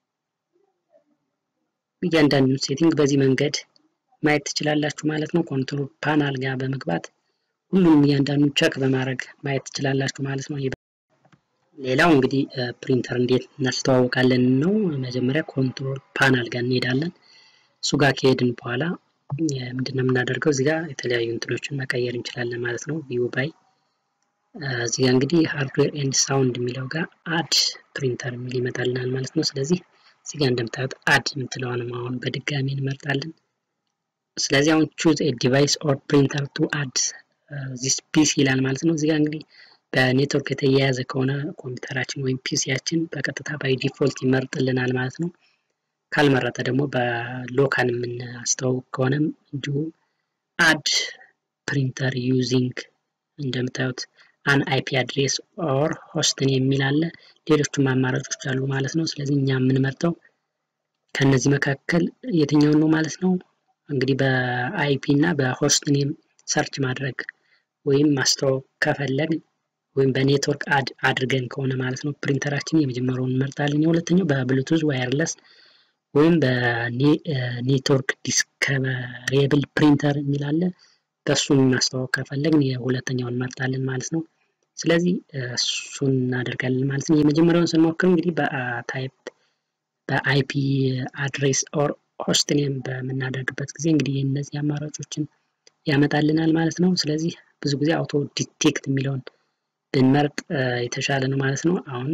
እያንዳንዱን ሴቲንግ በዚህ መንገድ ማየት ትችላላችሁ ማለት ነው። ኮንትሮል ፓናል ጋር በመግባት ሁሉንም እያንዳንዱን ቸክ በማድረግ ማየት ትችላላችሁ ማለት ነው። ሌላው እንግዲህ ፕሪንተር እንዴት እናስተዋውቃለን ነው። መጀመሪያ ኮንትሮል ፓናል ጋር እንሄዳለን። እሱ ጋር ከሄድን በኋላ ምንድነው የምናደርገው? እዚህ ጋር የተለያዩ እንትኖችን መቀየር እንችላለን ማለት ነው። ቪው ባይ እዚህ ጋር እንግዲህ ሃርድዌር ኤንድ ሳውንድ የሚለው ጋር አድ ፕሪንተር የሚል ይመጣልናል ማለት ነው። ስለዚህ እዚህ ጋር እንደምታዩት አድ የምትለዋንም አሁን በድጋሚ እንመርጣለን። ስለዚህ አሁን ቹዝ ኤ ዲቫይስ ኦር ፕሪንተር ቱ አድ ዚስ ፒሲ ይላል ማለት ነው። እዚህ ጋር እንግዲህ በኔትወርክ የተያያዘ ከሆነ ኮምፒውተራችን ወይም ፒሲያችን በቀጥታ ባይ ዲፎልት ይመርጥልናል ማለት ነው። ካልመረጠ ደግሞ በሎካል የምናስተዋውቅ ከሆነም እንዲሁም አድ ፕሪንተር ዩዚንግ እንደምታዩት አን አይፒ አድሬስ ኦር ሆስትን የሚል አለ። ሌሎችም አማራጮች አሉ ማለት ነው። ስለዚህ እኛ የምንመርጠው ከነዚህ መካከል የትኛውን ነው ማለት ነው። እንግዲህ በአይፒ እና በሆስት ኔም ሰርች ማድረግ ወይም ማስተዋወቅ ከፈለግን ወይም በኔትወርክ አድ አድርገን ከሆነ ማለት ነው ፕሪንተራችን የመጀመሪያውን እንመርጣለን። የሁለተኛው በብሉቱዝ ዋየርለስ ወይም በኔትወርክ ዲስከቨሬብል ፕሪንተር የሚላለ በእሱን ማስተዋወቅ ከፈለግን የሁለተኛውን እንመርጣለን ማለት ነው። ስለዚህ እሱን እናደርጋለን ማለት ነው። የመጀመሪያውን ስንሞክር እንግዲህ በታይፕ በአይፒ አድሬስ ኦር ሆስት ኔም በምናደርግበት ጊዜ እንግዲህ እነዚህ አማራጮችን ያመጣልናል ማለት ነው። ስለዚህ ብዙ ጊዜ አውቶ ዲቴክት የሚለውን ብንመርጥ የተሻለ ነው ማለት ነው። አሁን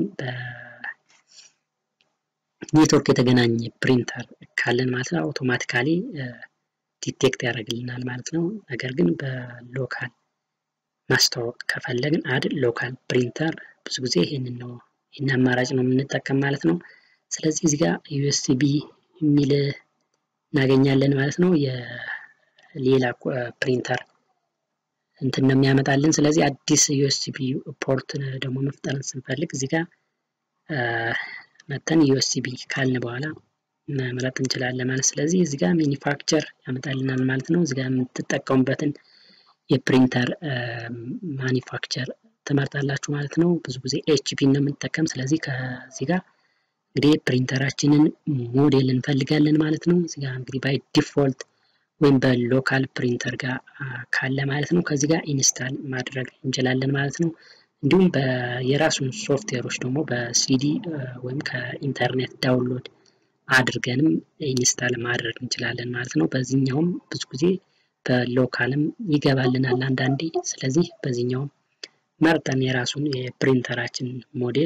በኔትወርክ የተገናኘ ፕሪንተር ካለን ማለት ነው አውቶማቲካሊ ዲቴክት ያደርግልናል ማለት ነው። ነገር ግን በሎካል ማስተዋወቅ ከፈለግን አድ ሎካል ፕሪንተር ብዙ ጊዜ ይህንን ነው ይህን አማራጭ ነው የምንጠቀም ማለት ነው። ስለዚህ እዚህ ጋር ዩኤስቢ የሚል እናገኛለን ማለት ነው። የሌላ ፕሪንተር እንትን ነው የሚያመጣልን። ስለዚህ አዲስ ዩኤስቢ ፖርት ደግሞ መፍጠር ስንፈልግ እዚህ ጋር መተን ዩኤስቢ ካልን በኋላ መምረጥ እንችላለን ማለት ስለዚህ እዚህ ጋር ማኒፋክቸር ያመጣልናል ማለት ነው። እዚህ ጋር የምትጠቀሙበትን የፕሪንተር ማኒፋክቸር ትመርጣላችሁ ማለት ነው። ብዙ ጊዜ ኤችፒ ነው የምንጠቀም። ስለዚህ ከዚህ ጋር እንግዲህ ፕሪንተራችንን ሞዴል እንፈልጋለን ማለት ነው። እዚህ ጋር እንግዲህ ባይ ዲፎልት ወይም በሎካል ፕሪንተር ጋር ካለ ማለት ነው ከዚህ ጋር ኢንስታል ማድረግ እንችላለን ማለት ነው። እንዲሁም የራሱን ሶፍትዌሮች ደግሞ በሲዲ ወይም ከኢንተርኔት ዳውንሎድ አድርገንም ኢንስታል ማድረግ እንችላለን ማለት ነው። በዚህኛውም ብዙ ጊዜ በሎካልም ይገባልናል አንዳንዴ። ስለዚህ በዚህኛውም መርጠን የራሱን የፕሪንተራችን ሞዴል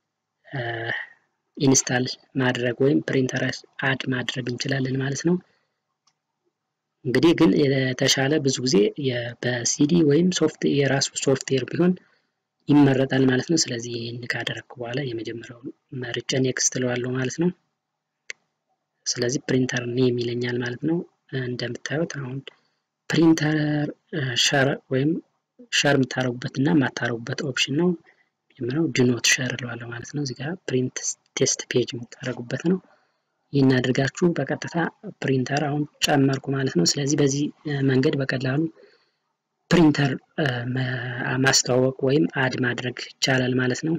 ኢንስታል ማድረግ ወይም ፕሪንተር አድ ማድረግ እንችላለን ማለት ነው። እንግዲህ ግን የተሻለ ብዙ ጊዜ በሲዲ ወይም ሶፍት የራሱ ሶፍትዌር ቢሆን ይመረጣል ማለት ነው። ስለዚህ ይህን ካደረግኩ በኋላ የመጀመሪያውን መርጬ ኔክስት እለዋለሁ ማለት ነው። ስለዚህ ፕሪንተር ኔም ይለኛል ማለት ነው። እንደምታዩት አሁን ፕሪንተር ሸር ወይም ሸር የምታደርጉበት እና የማታደርጉበት ኦፕሽን ነው። መጀመሪያው ድኖት ሸር እለዋለሁ ማለት ነው። እዚህ ጋር ፕሪንት ቴስት ፔጅ የምታደርጉበት ነው። ይህን አድርጋችሁ በቀጥታ ፕሪንተር አሁን ጨመርኩ ማለት ነው። ስለዚህ በዚህ መንገድ በቀላሉ ፕሪንተር ማስተዋወቅ ወይም አድ ማድረግ ይቻላል ማለት ነው።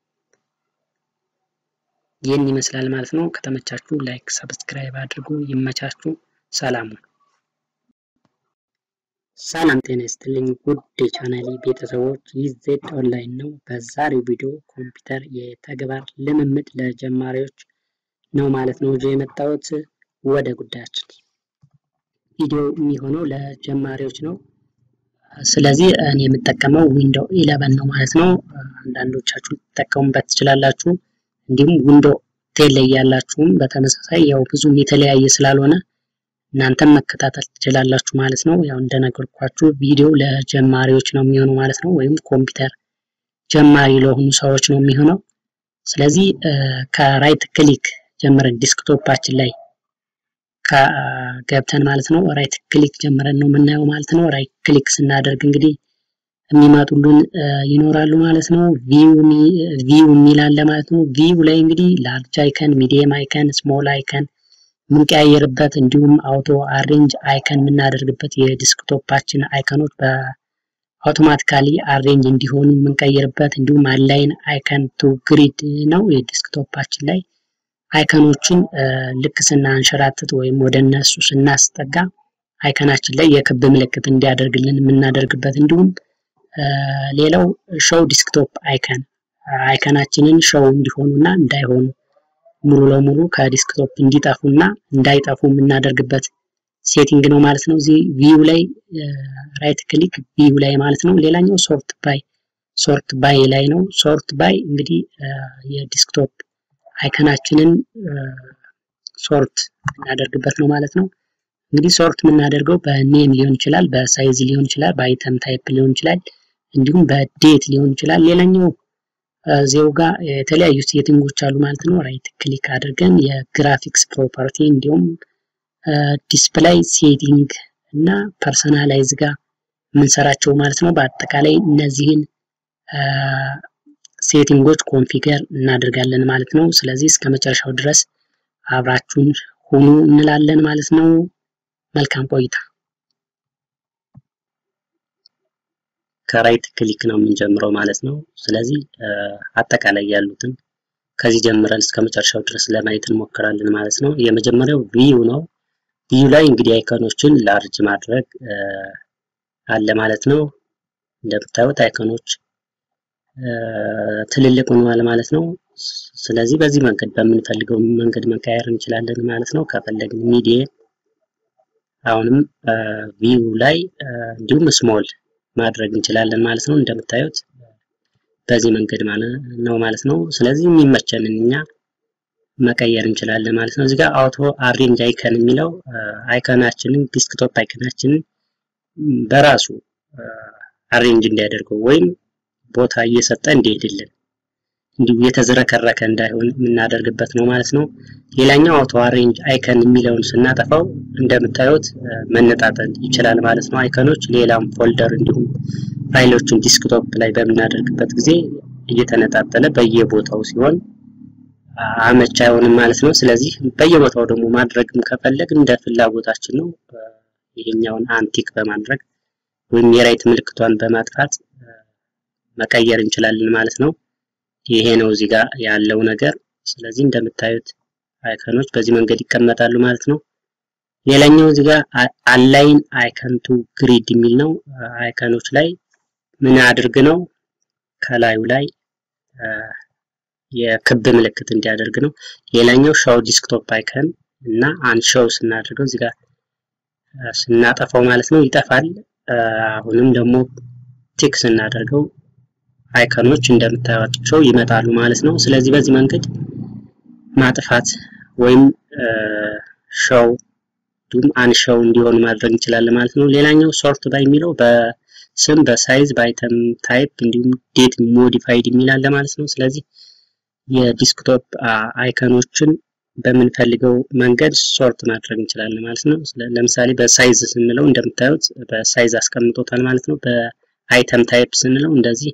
ይህን ይመስላል ማለት ነው። ከተመቻችሁ ላይክ፣ ሰብስክራይብ አድርጉ። ይመቻችሁ። ሰላሙ ሰላም ጤና ይስጥልኝ ውድ የቻናሌ ቤተሰቦች፣ ይህ ዜድ ኦንላይን ነው። በዛሬው ቪዲዮ ኮምፒውተር የተግባር ልምምድ ለጀማሪዎች ነው ማለት ነው ይዤ የመጣሁት። ወደ ጉዳያችን ቪዲዮ የሚሆነው ለጀማሪዎች ነው። ስለዚህ እኔ የምጠቀመው ዊንዶው ኢለቨን ነው ማለት ነው። አንዳንዶቻችሁ ትጠቀሙበት ትችላላችሁ። እንዲሁም ዊንዶው ቴን ላይ ያላችሁም በተመሳሳይ ያው ብዙም የተለያየ ስላልሆነ እናንተም መከታተል ትችላላችሁ ማለት ነው። ያው እንደነገርኳችሁ ቪዲዮ ለጀማሪዎች ነው የሚሆነው ማለት ነው። ወይም ኮምፒውተር ጀማሪ ለሆኑ ሰዎች ነው የሚሆነው። ስለዚህ ከራይት ክሊክ ጀምረን ዲስክቶፓችን ላይ ገብተን ማለት ነው ራይት ክሊክ ጀምረን ነው የምናየው ማለት ነው። ራይት ክሊክ ስናደርግ እንግዲህ የሚመጡልን ይኖራሉ ማለት ነው። ቪው የሚል አለ ማለት ነው። ቪው ላይ እንግዲህ ላርጅ አይከን፣ ሚዲየም አይከን፣ ስሞል አይከን የምንቀያየርበት እንዲሁም አውቶ አሬንጅ አይከን የምናደርግበት የዲስክቶፓችን አይከኖች በአውቶማቲካሊ አሬንጅ እንዲሆኑ የምንቀይርበት እንዲሁም አላይን አይከን ቱ ግሪድ ነው የዲስክቶፓችን ላይ አይከኖችን ልክ ስናንሸራትት ወይም ወደ እነሱ ስናስጠጋ አይከናችን ላይ የክብ ምልክት እንዲያደርግልን የምናደርግበት እንዲሁም ሌላው ሾው ዲስክቶፕ አይከን አይከናችንን ሾው እንዲሆኑና እንዳይሆኑ ሙሉ ለሙሉ ከዲስክቶፕ እንዲጠፉና እንዳይጠፉ የምናደርግበት ሴቲንግ ነው ማለት ነው። እዚህ ቪው ላይ ራይት ክሊክ ቪው ላይ ማለት ነው። ሌላኛው ሶርት ባይ ሶርት ባይ ላይ ነው። ሶርት ባይ እንግዲህ የዲስክቶፕ አይከናችንን ሶርት የምናደርግበት ነው ማለት ነው። እንግዲህ ሶርት የምናደርገው በኔም ሊሆን ይችላል፣ በሳይዝ ሊሆን ይችላል፣ በአይተም ታይፕ ሊሆን ይችላል፣ እንዲሁም በዴት ሊሆን ይችላል። ሌላኛው እዚው ጋር የተለያዩ ሴቲንጎች አሉ ማለት ነው። ራይት ክሊክ አድርገን የግራፊክስ ፕሮፐርቲ እንዲሁም ዲስፕላይ ሴቲንግ እና ፐርሰናላይዝ ጋር የምንሰራቸው ማለት ነው። በአጠቃላይ እነዚህን ሴቲንጎች ኮንፊገር እናደርጋለን ማለት ነው። ስለዚህ እስከ መጨረሻው ድረስ አብራችሁን ሁኑ እንላለን ማለት ነው። መልካም ቆይታ። ከራይት ክሊክ ነው የምንጀምረው ማለት ነው። ስለዚህ አጠቃላይ ያሉትን ከዚህ ጀምረን እስከ መጨረሻው ድረስ ለማየት እንሞክራለን ማለት ነው። የመጀመሪያው ቪዩ ነው። ቪዩ ላይ እንግዲህ አይከኖችን ላርጅ ማድረግ አለ ማለት ነው። እንደምታዩት አይከኖች ትልልቅ ሆነዋል ማለት ነው። ስለዚህ በዚህ መንገድ በምንፈልገው መንገድ መቀየር እንችላለን ማለት ነው። ከፈለግን ሚዲየም አሁንም ቪው ላይ እንዲሁም ስሞል ማድረግ እንችላለን ማለት ነው። እንደምታዩት በዚህ መንገድ ነው ማለት ነው። ስለዚህ የሚመቸንን እኛ መቀየር እንችላለን ማለት ነው። እዚህ ጋር አውቶ አሬንጅ አይከን የሚለው አይከናችንን ዲስክቶፕ አይከናችንን በራሱ አሬንጅ እንዲያደርገው ወይም ቦታ እየሰጠ እንዲሄድልን እንዲሁ የተዝረከረከ እንዳይሆን የምናደርግበት ነው ማለት ነው። ሌላኛው አውቶ አሬንጅ አይከን የሚለውን ስናጠፋው እንደምታዩት መነጣጠል ይችላል ማለት ነው። አይከኖች ሌላም ፎልደር እንዲሁም ፋይሎችን ዲስክቶፕ ላይ በምናደርግበት ጊዜ እየተነጣጠለ በየቦታው ሲሆን አመች አይሆንም ማለት ነው። ስለዚህ በየቦታው ደግሞ ማድረግም ከፈለግ እንደ ፍላጎታችን ነው። ይሄኛውን አንቲክ በማድረግ ወይም የራይት ምልክቷን በማጥፋት መቀየር እንችላለን ማለት ነው። ይሄ ነው እዚህ ጋር ያለው ነገር። ስለዚህ እንደምታዩት አይከኖች በዚህ መንገድ ይቀመጣሉ ማለት ነው። ሌላኛው እዚህ ጋር አላይን አይከን ቱ ግሪድ የሚል ነው። አይከኖች ላይ ምን አድርግ ነው ከላዩ ላይ የክብ ምልክት እንዲያደርግ ነው። ሌላኛው ሻው ዲስክቶፕ አይከን እና አንሻው ስናደርገው እዚህ ጋር ስናጠፋው ማለት ነው ይጠፋል። አሁንም ደግሞ ቲክ ስናደርገው አይከኖች እንደምታዩቸው ይመጣሉ ማለት ነው። ስለዚህ በዚህ መንገድ ማጥፋት ወይም ሻው እንዲሁም አንሻው እንዲሆን ማድረግ እንችላለን ማለት ነው። ሌላኛው ሶርት ባይ የሚለው በስም በሳይዝ በአይተም ታይፕ እንዲሁም ዴት ሞዲፋይድ የሚል አለ ማለት ነው። ስለዚህ የዲስክቶፕ አይከኖችን በምንፈልገው መንገድ ሶርት ማድረግ እንችላለን ማለት ነው። ለምሳሌ በሳይዝ ስንለው እንደምታዩት በሳይዝ አስቀምጦታል ማለት ነው። በአይተም ታይፕ ስንለው እንደዚህ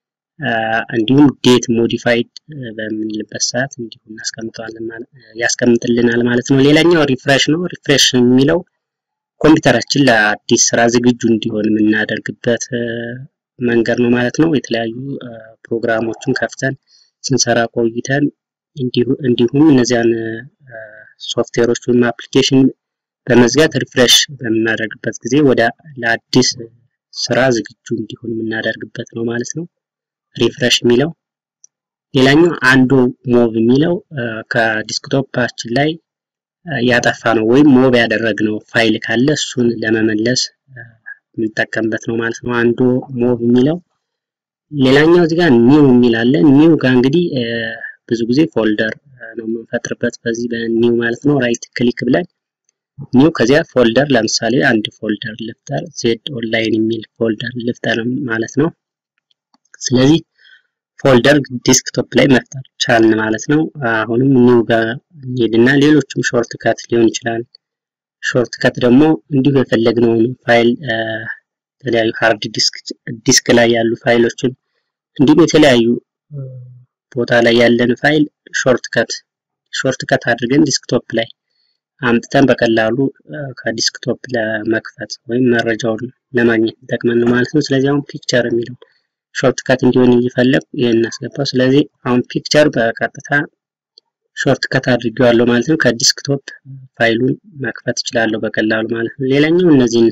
እንዲሁም ዴት ሞዲፋይድ በምንልበት ሰዓት እንዲሁ እናስቀምጠዋለን ያስቀምጥልናል ማለት ነው። ሌላኛው ሪፍሬሽ ነው። ሪፍሬሽ የሚለው ኮምፒውተራችን ለአዲስ ስራ ዝግጁ እንዲሆን የምናደርግበት መንገድ ነው ማለት ነው። የተለያዩ ፕሮግራሞችን ከፍተን ስንሰራ ቆይተን እንዲሁም እነዚያን ሶፍትዌሮች ወይም አፕሊኬሽን በመዝጋት ሪፍሬሽ በምናደርግበት ጊዜ ወደ ለአዲስ ስራ ዝግጁ እንዲሆን የምናደርግበት ነው ማለት ነው። ሪፍሬሽ የሚለው ሌላኛው አንዱ ሞቭ የሚለው ከዲስክቶፓችን ላይ ያጠፋ ነው ወይም ሞቭ ያደረግነው ፋይል ካለ እሱን ለመመለስ የምንጠቀምበት ነው ማለት ነው። አንዱ ሞቭ የሚለው ሌላኛው እዚህ ጋር ኒው የሚል አለ። ኒው ጋር እንግዲህ ብዙ ጊዜ ፎልደር ነው የምንፈጥርበት በዚህ በኒው ማለት ነው። ራይት ክሊክ ብለን ኒው ከዚያ ፎልደር ለምሳሌ አንድ ፎልደር ልፍጠር፣ ዜድ ኦንላይን የሚል ፎልደር ልፍጠር ማለት ነው። ስለዚህ ፎልደር ዲስክቶፕ ላይ መፍጠር ቻልን ማለት ነው። አሁንም ኒው ጋር እንሄድና ሌሎችም ሾርት ከት ሊሆን ይችላል። ሾርት ከት ደግሞ እንዲሁ የፈለግነውን ፋይል የተለያዩ ሃርድ ዲስክ ላይ ያሉ ፋይሎችን እንዲሁም የተለያዩ ቦታ ላይ ያለን ፋይል ሾርት ከት ሾርት ከት አድርገን ዲስክቶፕ ላይ አምጥተን በቀላሉ ከዲስክቶፕ ለመክፈት ወይም መረጃውን ለማግኘት ይጠቅመን ነው ማለት ነው። ስለዚህ አሁን ፒክቸር የሚለው ሾርት ከት እንዲሆን እየፈለግ ይህን እናስገባው። ስለዚህ አሁን ፒክቸር በቀጥታ ሾርት ከት አድርጌዋለሁ ማለት ነው። ከዲስክቶፕ ፋይሉን መክፈት እችላለሁ በቀላሉ ማለት ነው። ሌላኛው እነዚህን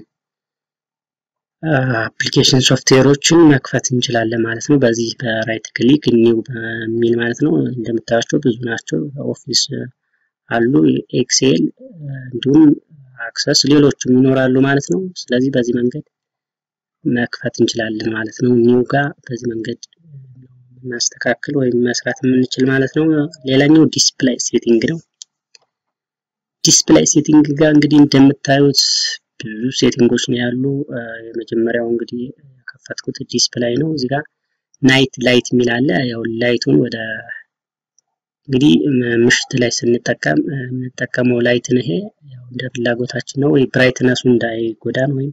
አፕሊኬሽን ሶፍትዌሮችን መክፈት እንችላለን ማለት ነው። በዚህ በራይት ክሊክ ኒው በሚል ማለት ነው። እንደምታያቸው ብዙ ናቸው። ኦፊስ አሉ፣ ኤክሴል እንዲሁም አክሰስ ሌሎችም ይኖራሉ ማለት ነው። ስለዚህ በዚህ መንገድ መክፈት እንችላለን ማለት ነው። ኒው ጋር በዚህ መንገድ እናስተካክል ወይም መስራት የምንችል ማለት ነው። ሌላኛው ዲስፕላይ ሴቲንግ ነው። ዲስፕላይ ሴቲንግ ጋር እንግዲህ እንደምታዩት ብዙ ሴቲንጎች ነው ያሉ። የመጀመሪያው እንግዲህ የከፈትኩት ዲስፕላይ ነው። እዚህ ጋር ናይት ላይት የሚል አለ። ያው ላይቱን ወደ እንግዲህ ምሽት ላይ ስንጠቀም የምንጠቀመው ላይትን ይሄ ያው እንደ ፍላጎታችን ነው። ወይ ብራይትነሱ እንዳይጎዳን ወይም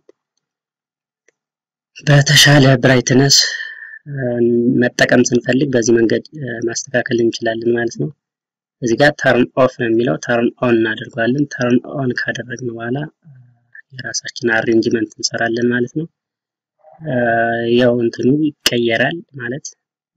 በተሻለ ብራይትነስ መጠቀም ስንፈልግ በዚህ መንገድ ማስተካከል እንችላለን ማለት ነው። እዚህ ጋር ተርን ኦፍ ነው የሚለው ተርን ኦን እናደርገዋለን። ተርን ኦን ካደረግን በኋላ የራሳችን አሬንጅመንት እንሰራለን ማለት ነው። ያው እንትኑ ይቀየራል ማለት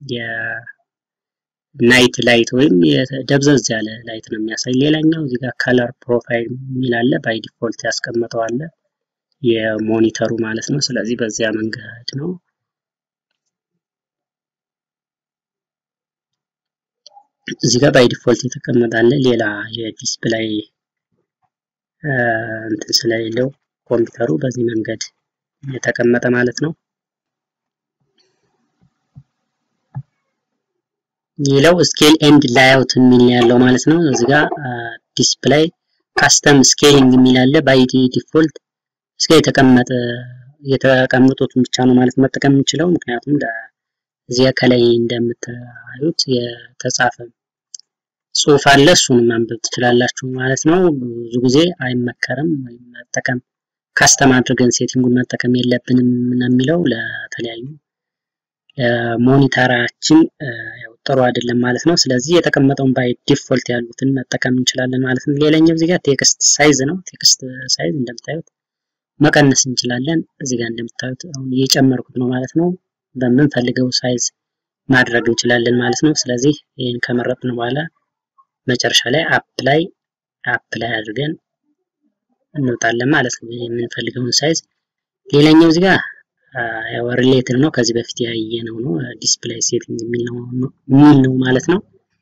የናይት ላይት ወይም ደብዘዝ ያለ ላይት ነው የሚያሳይ። ሌላኛው እዚህ ጋር ከለር ፕሮፋይል የሚል አለ። ባይ ዲፎልት ያስቀመጠው አለ የሞኒተሩ ማለት ነው። ስለዚህ በዚያ መንገድ ነው እዚህ ጋር ባይ ዲፎልት የተቀመጠ አለ። ሌላ የዲስፕላይ እንትን ስለሌለው ኮምፒውተሩ በዚህ መንገድ የተቀመጠ ማለት ነው። ሌላው ስኬል ኤንድ ላይአውት የሚል ያለው ማለት ነው። እዚህ ጋር ዲስፕላይ ካስተም ስኬሊንግ የሚል አለ። ባይ ዲፎልት እስከ የተቀመጠ የተቀመጡትን ብቻ ነው ማለት መጠቀም የምንችለው ምክንያቱም እዚያ ከላይ እንደምታዩት የተጻፈ ጽሁፍ አለ። እሱንም ማንበብ ትችላላችሁ ማለት ነው። ብዙ ጊዜ አይመከርም ወይም መጠቀም ካስተም አድርገን ሴቲንጉን መጠቀም የለብንም ነው የሚለው ለተለያዩ ለሞኒተራችን ጥሩ አይደለም ማለት ነው። ስለዚህ የተቀመጠውን ባይ ዲፎልት ያሉትን መጠቀም እንችላለን ማለት ነው። ሌላኛው እዚህ ጋር ቴክስት ሳይዝ ነው። ቴክስት ሳይዝ እንደምታዩት መቀነስ እንችላለን። እዚህ ጋር እንደምታዩት አሁን እየጨመርኩት ነው ማለት ነው። በምንፈልገው ሳይዝ ማድረግ እንችላለን ማለት ነው። ስለዚህ ይህን ከመረጥን በኋላ መጨረሻ ላይ አፕ ላይ አፕ ላይ አድርገን እንወጣለን ማለት ነው የምንፈልገውን ሳይዝ። ሌላኛው እዚህ ጋር ያው ሪሌትድ ነው ከዚህ በፊት ያየነው ነው ዲስፕላይ ሴቲንግ የሚል ነው ማለት ነው።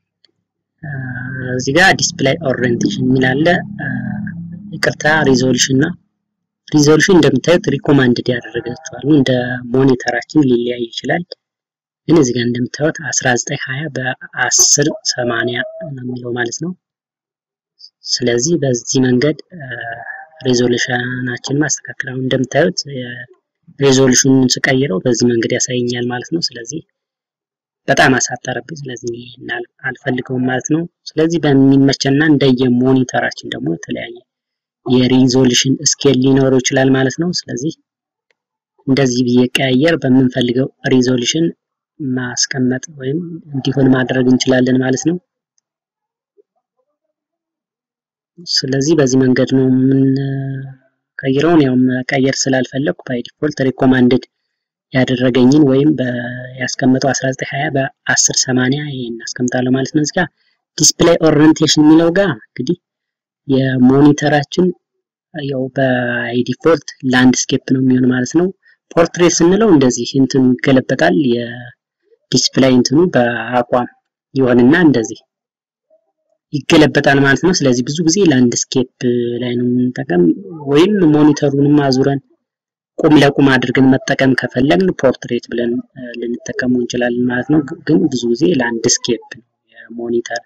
እዚህ ጋር ዲስፕላይ ኦሪየንቴሽን የሚል አለ። ይቅርታ ሪዞሉሽን እና ሪዞሉሽን እንደምታዩት ሪኮማንድድ ያደረጋቸዋል እንደ ሞኒተራችን ሊለያይ ይችላል። ግን እዚህ ጋር እንደምታዩት 1920 በ10 80 ነው የሚለው ማለት ነው። ስለዚህ በዚህ መንገድ ሬዞሉሽናችን ማስተካከል አሁን እንደምታዩት ሬዞሉሽኑን ስቀይረው በዚህ መንገድ ያሳየኛል ማለት ነው። ስለዚህ በጣም አሳጠረብኝ። ስለዚህ አልፈልገውም ማለት ነው። ስለዚህ በሚመቸና እንደየ ሞኒተራችን ደግሞ የተለያየ የሪዞሉሽን ስኬል ሊኖረው ይችላል ማለት ነው። ስለዚህ እንደዚህ ብዬ ቀያየር በምንፈልገው ሪዞሉሽን ማስቀመጥ ወይም እንዲሆን ማድረግ እንችላለን ማለት ነው። ስለዚህ በዚህ መንገድ ነው የምንቀይረውን። ያው መቀየር ስላልፈለግኩ ባይ ዲፎልት ሪኮማንድድ ያደረገኝን ወይም ያስቀመጠው 1920 በ1080 ይሄን አስቀምጣለሁ ማለት ነው። እዚህ ጋር ዲስፕሌይ ኦሪየንቴሽን የሚለው ጋር እንግዲህ የሞኒተራችን ያው ባይ ዲፎልት ላንድስኬፕ ነው የሚሆን ማለት ነው። ፖርትሬት ስንለው እንደዚህ እንትኑ ይገለበጣል። የዲስፕላይ እንትኑ በአቋም ይሆንና እንደዚህ ይገለበጣል ማለት ነው። ስለዚህ ብዙ ጊዜ ላንድስኬፕ ላይ ነው የምንጠቀም፣ ወይም ሞኒተሩንም አዙረን ቁም ለቁም አድርገን መጠቀም ከፈለግን ፖርትሬት ብለን ልንጠቀመው እንችላለን ማለት ነው። ግን ብዙ ጊዜ ላንድስኬፕ ነው የሞኒተር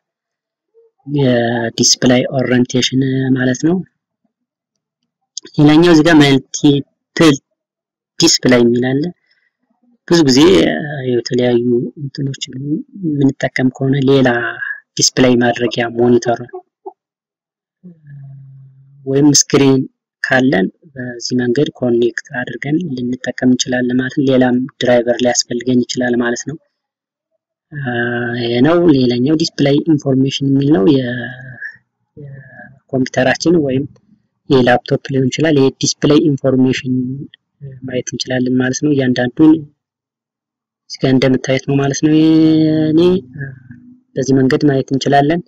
የዲስፕላይ ኦሪየንቴሽን ማለት ነው። ሌላኛው እዚህ ጋር መልቲፕል ዲስፕላይ የሚል አለ። ብዙ ጊዜ የተለያዩ እንትኖችን የምንጠቀም ከሆነ ሌላ ዲስፕላይ ማድረጊያ ሞኒተር ወይም ስክሪን ካለን በዚህ መንገድ ኮኔክት አድርገን ልንጠቀም እንችላለን ማለት ነው። ሌላም ድራይቨር ሊያስፈልገን ይችላል ማለት ነው። ይሄ ነው። ሌላኛው ዲስፕላይ ኢንፎርሜሽን የሚል ነው። የኮምፒውተራችን ወይም የላፕቶፕ ሊሆን ይችላል። የዲስፕላይ ኢንፎርሜሽን ማየት እንችላለን ማለት ነው። እያንዳንዱን እዚህ ጋር እንደምታየት ነው ማለት ነው። እኔ በዚህ መንገድ ማየት እንችላለን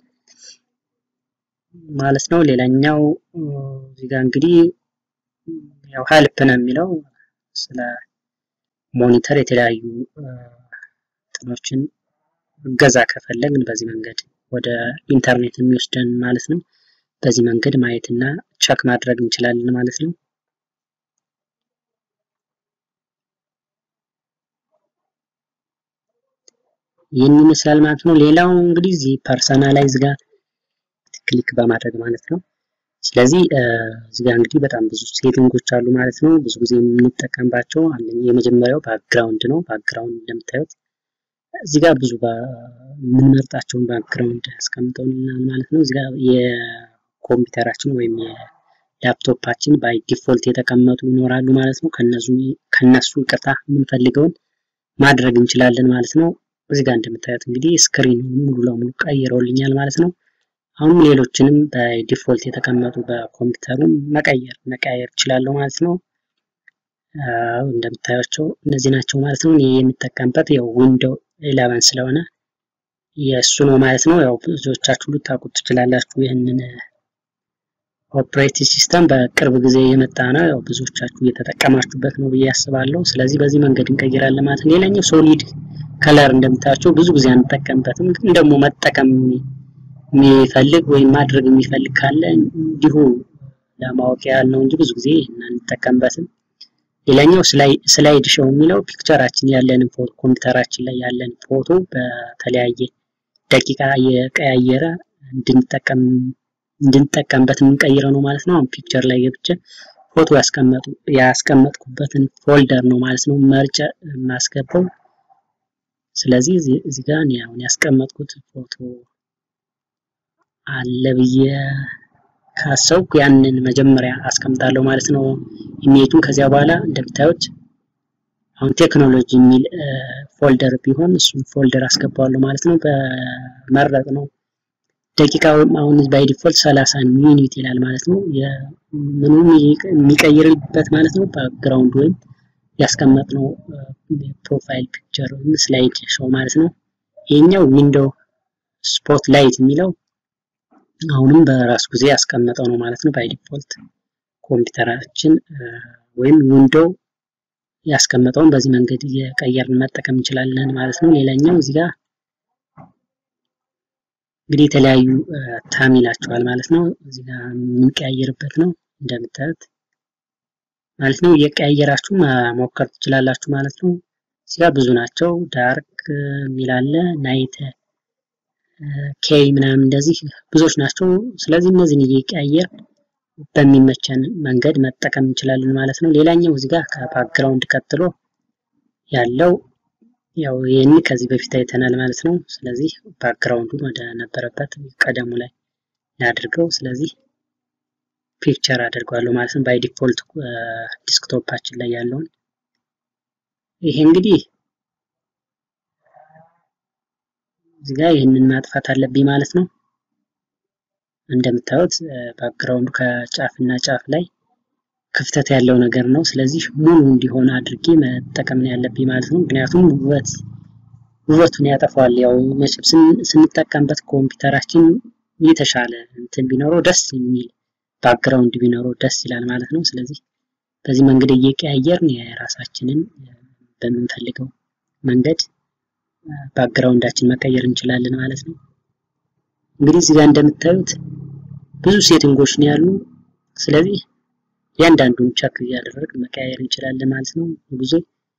ማለት ነው። ሌላኛው እዚህ ጋር እንግዲህ ያው ሄልፕ ነው የሚለው ስለ ሞኒተር የተለያዩ እንትኖችን እገዛ ከፈለግን በዚህ መንገድ ወደ ኢንተርኔት የሚወስደን ማለት ነው። በዚህ መንገድ ማየት እና ቸክ ማድረግ እንችላለን ማለት ነው። ይህን ይመስላል ማለት ነው። ሌላው እንግዲህ እዚህ ፐርሰናላይዝ ጋር ክሊክ በማድረግ ማለት ነው። ስለዚህ እዚህ ጋር እንግዲህ በጣም ብዙ ሴቲንጎች አሉ ማለት ነው። ብዙ ጊዜ የምንጠቀምባቸው የመጀመሪያው ባክግራውንድ ነው። ባክግራውንድ እንደምታዩት እዚህ ጋር ብዙ የምንመርጣቸውን ባክግራውንድ ያስቀምጠውልናል ማለት ነው። እዚህ ጋር የኮምፒውተራችን ወይም የላፕቶፓችን ባይ ዲፎልት የተቀመጡ ይኖራሉ ማለት ነው። ከነሱ ይቅርታ የምንፈልገውን ማድረግ እንችላለን ማለት ነው። እዚህ ጋር እንደምታዩት እንግዲህ ስክሪን ሙሉ ለሙሉ ቀይረውልኛል ማለት ነው። አሁን ሌሎችንም በዲፎልት የተቀመጡ በኮምፒውተሩም መቀየር መቀየር እችላለሁ ማለት ነው። እንደምታያቸው እነዚህ ናቸው ማለት ነው። እኔ የምጠቀምበት ያው ዊንዶው ኢለቨን ስለሆነ የእሱ ነው ማለት ነው። ያው ብዙዎቻችሁ ልታውቁት ትችላላችሁ። ይህንን ኦፕሬቲንግ ሲስተም በቅርብ ጊዜ የመጣ ነው። ያው ብዙዎቻችሁ እየተጠቀማችሁበት ነው ብዬ አስባለሁ። ስለዚህ በዚህ መንገድ እንቀይራለን ማለት ነው። ሌላኛው ሶሊድ ከለር እንደምታያቸው ብዙ ጊዜ አንጠቀምበትም፣ ግን ደግሞ መጠቀም የሚፈልግ ወይም ማድረግ የሚፈልግ ካለ እንዲሁ ለማወቅ ያህል ነው እንጂ ብዙ ጊዜ አንጠቀምበትም። ሌላኛው ስላይድ ሾው የሚለው ፒክቸራችን ያለንን ፎቶ ኮምፒውተራችን ላይ ያለን ፎቶ በተለያየ ደቂቃ የቀያየረ እንድንጠቀም እንድንጠቀምበት የምንቀይረው ነው ማለት ነው። አሁን ፒክቸር ላይ ገብቼ ፎቶ ያስቀመጡ ያስቀመጥኩበትን ፎልደር ነው ማለት ነው መርጬ የማስገባው። ስለዚህ እዚህ ጋር እኔ አሁን ያስቀመጥኩት ፎቶ አለ ብዬ ካሰብኩ ያንን መጀመሪያ አስቀምጣለሁ ማለት ነው ኢሜጁን። ከዚያ በኋላ እንደምታዩት አሁን ቴክኖሎጂ የሚል ፎልደር ቢሆን እሱን ፎልደር አስገባዋለሁ ማለት ነው። በመረጥ ነው ደቂቃው አሁን ባይ ዲፎልት 30 ሚኒት ይላል ማለት ነው። ምኑ የሚቀይርበት ማለት ነው ባክግራውንድ ወይም ያስቀመጥነው ፕሮፋይል ፒክቸር ወይም ስላይድ ሾው ማለት ነው። ይሄኛው ዊንዶው ስፖት ላይት የሚለው አሁንም በራሱ ጊዜ ያስቀመጠው ነው ማለት ነው። ባይ ዲፎልት ኮምፒውተራችን ወይም ዊንዶው ያስቀመጠውን በዚህ መንገድ እየቀየርን መጠቀም እንችላለን ማለት ነው። ሌላኛው እዚህ ጋር እንግዲህ የተለያዩ ታም ይላቸዋል ማለት ነው። እዚህ ጋር የምንቀያየርበት ነው እንደምታዩት ማለት ነው። እየቀያየራችሁ መሞከር ትችላላችሁ ማለት ነው። እዚህ ጋር ብዙ ናቸው። ዳርክ የሚላለ ናይት ኬይ ምናምን እንደዚህ ብዙዎች ናቸው። ስለዚህ እነዚህን እየቀያየር በሚመቸን መንገድ መጠቀም እንችላለን ማለት ነው። ሌላኛው እዚህ ጋር ከባክግራውንድ ቀጥሎ ያለው ያው ይህን ከዚህ በፊት አይተናል ማለት ነው። ስለዚህ ባክግራውንዱን ወደ ነበረበት ቀደሙ ላይ ላድርገው። ስለዚህ ፒክቸር አድርገዋለሁ ማለት ነው። ባይ ዲፎልት ዲስክቶፓችን ላይ ያለውን ይሄ እንግዲህ እዚህ ጋር ይህንን ማጥፋት አለብኝ ማለት ነው። እንደምታዩት ባክግራውንዱ ከጫፍ እና ጫፍ ላይ ክፍተት ያለው ነገር ነው። ስለዚህ ሙሉ እንዲሆን አድርጌ መጠቀም ነው ያለብኝ ማለት ነው። ምክንያቱም ውበት ውበቱን ያጠፋዋል። ያው መቼም ስንጠቀምበት ኮምፒውተራችን የተሻለ እንትን ቢኖረው ደስ የሚል ባክግራውንድ ቢኖረው ደስ ይላል ማለት ነው። ስለዚህ በዚህ መንገድ እየቀያየርን የራሳችንን በምንፈልገው መንገድ ባክግራውንዳችን መቀየር እንችላለን ማለት ነው። እንግዲህ እዚህ ጋር እንደምታዩት ብዙ ሴቲንጎች ነው ያሉ። ስለዚህ እያንዳንዱን ቸክ እያደረግን መቀያየር እንችላለን ማለት ነው። ብዙ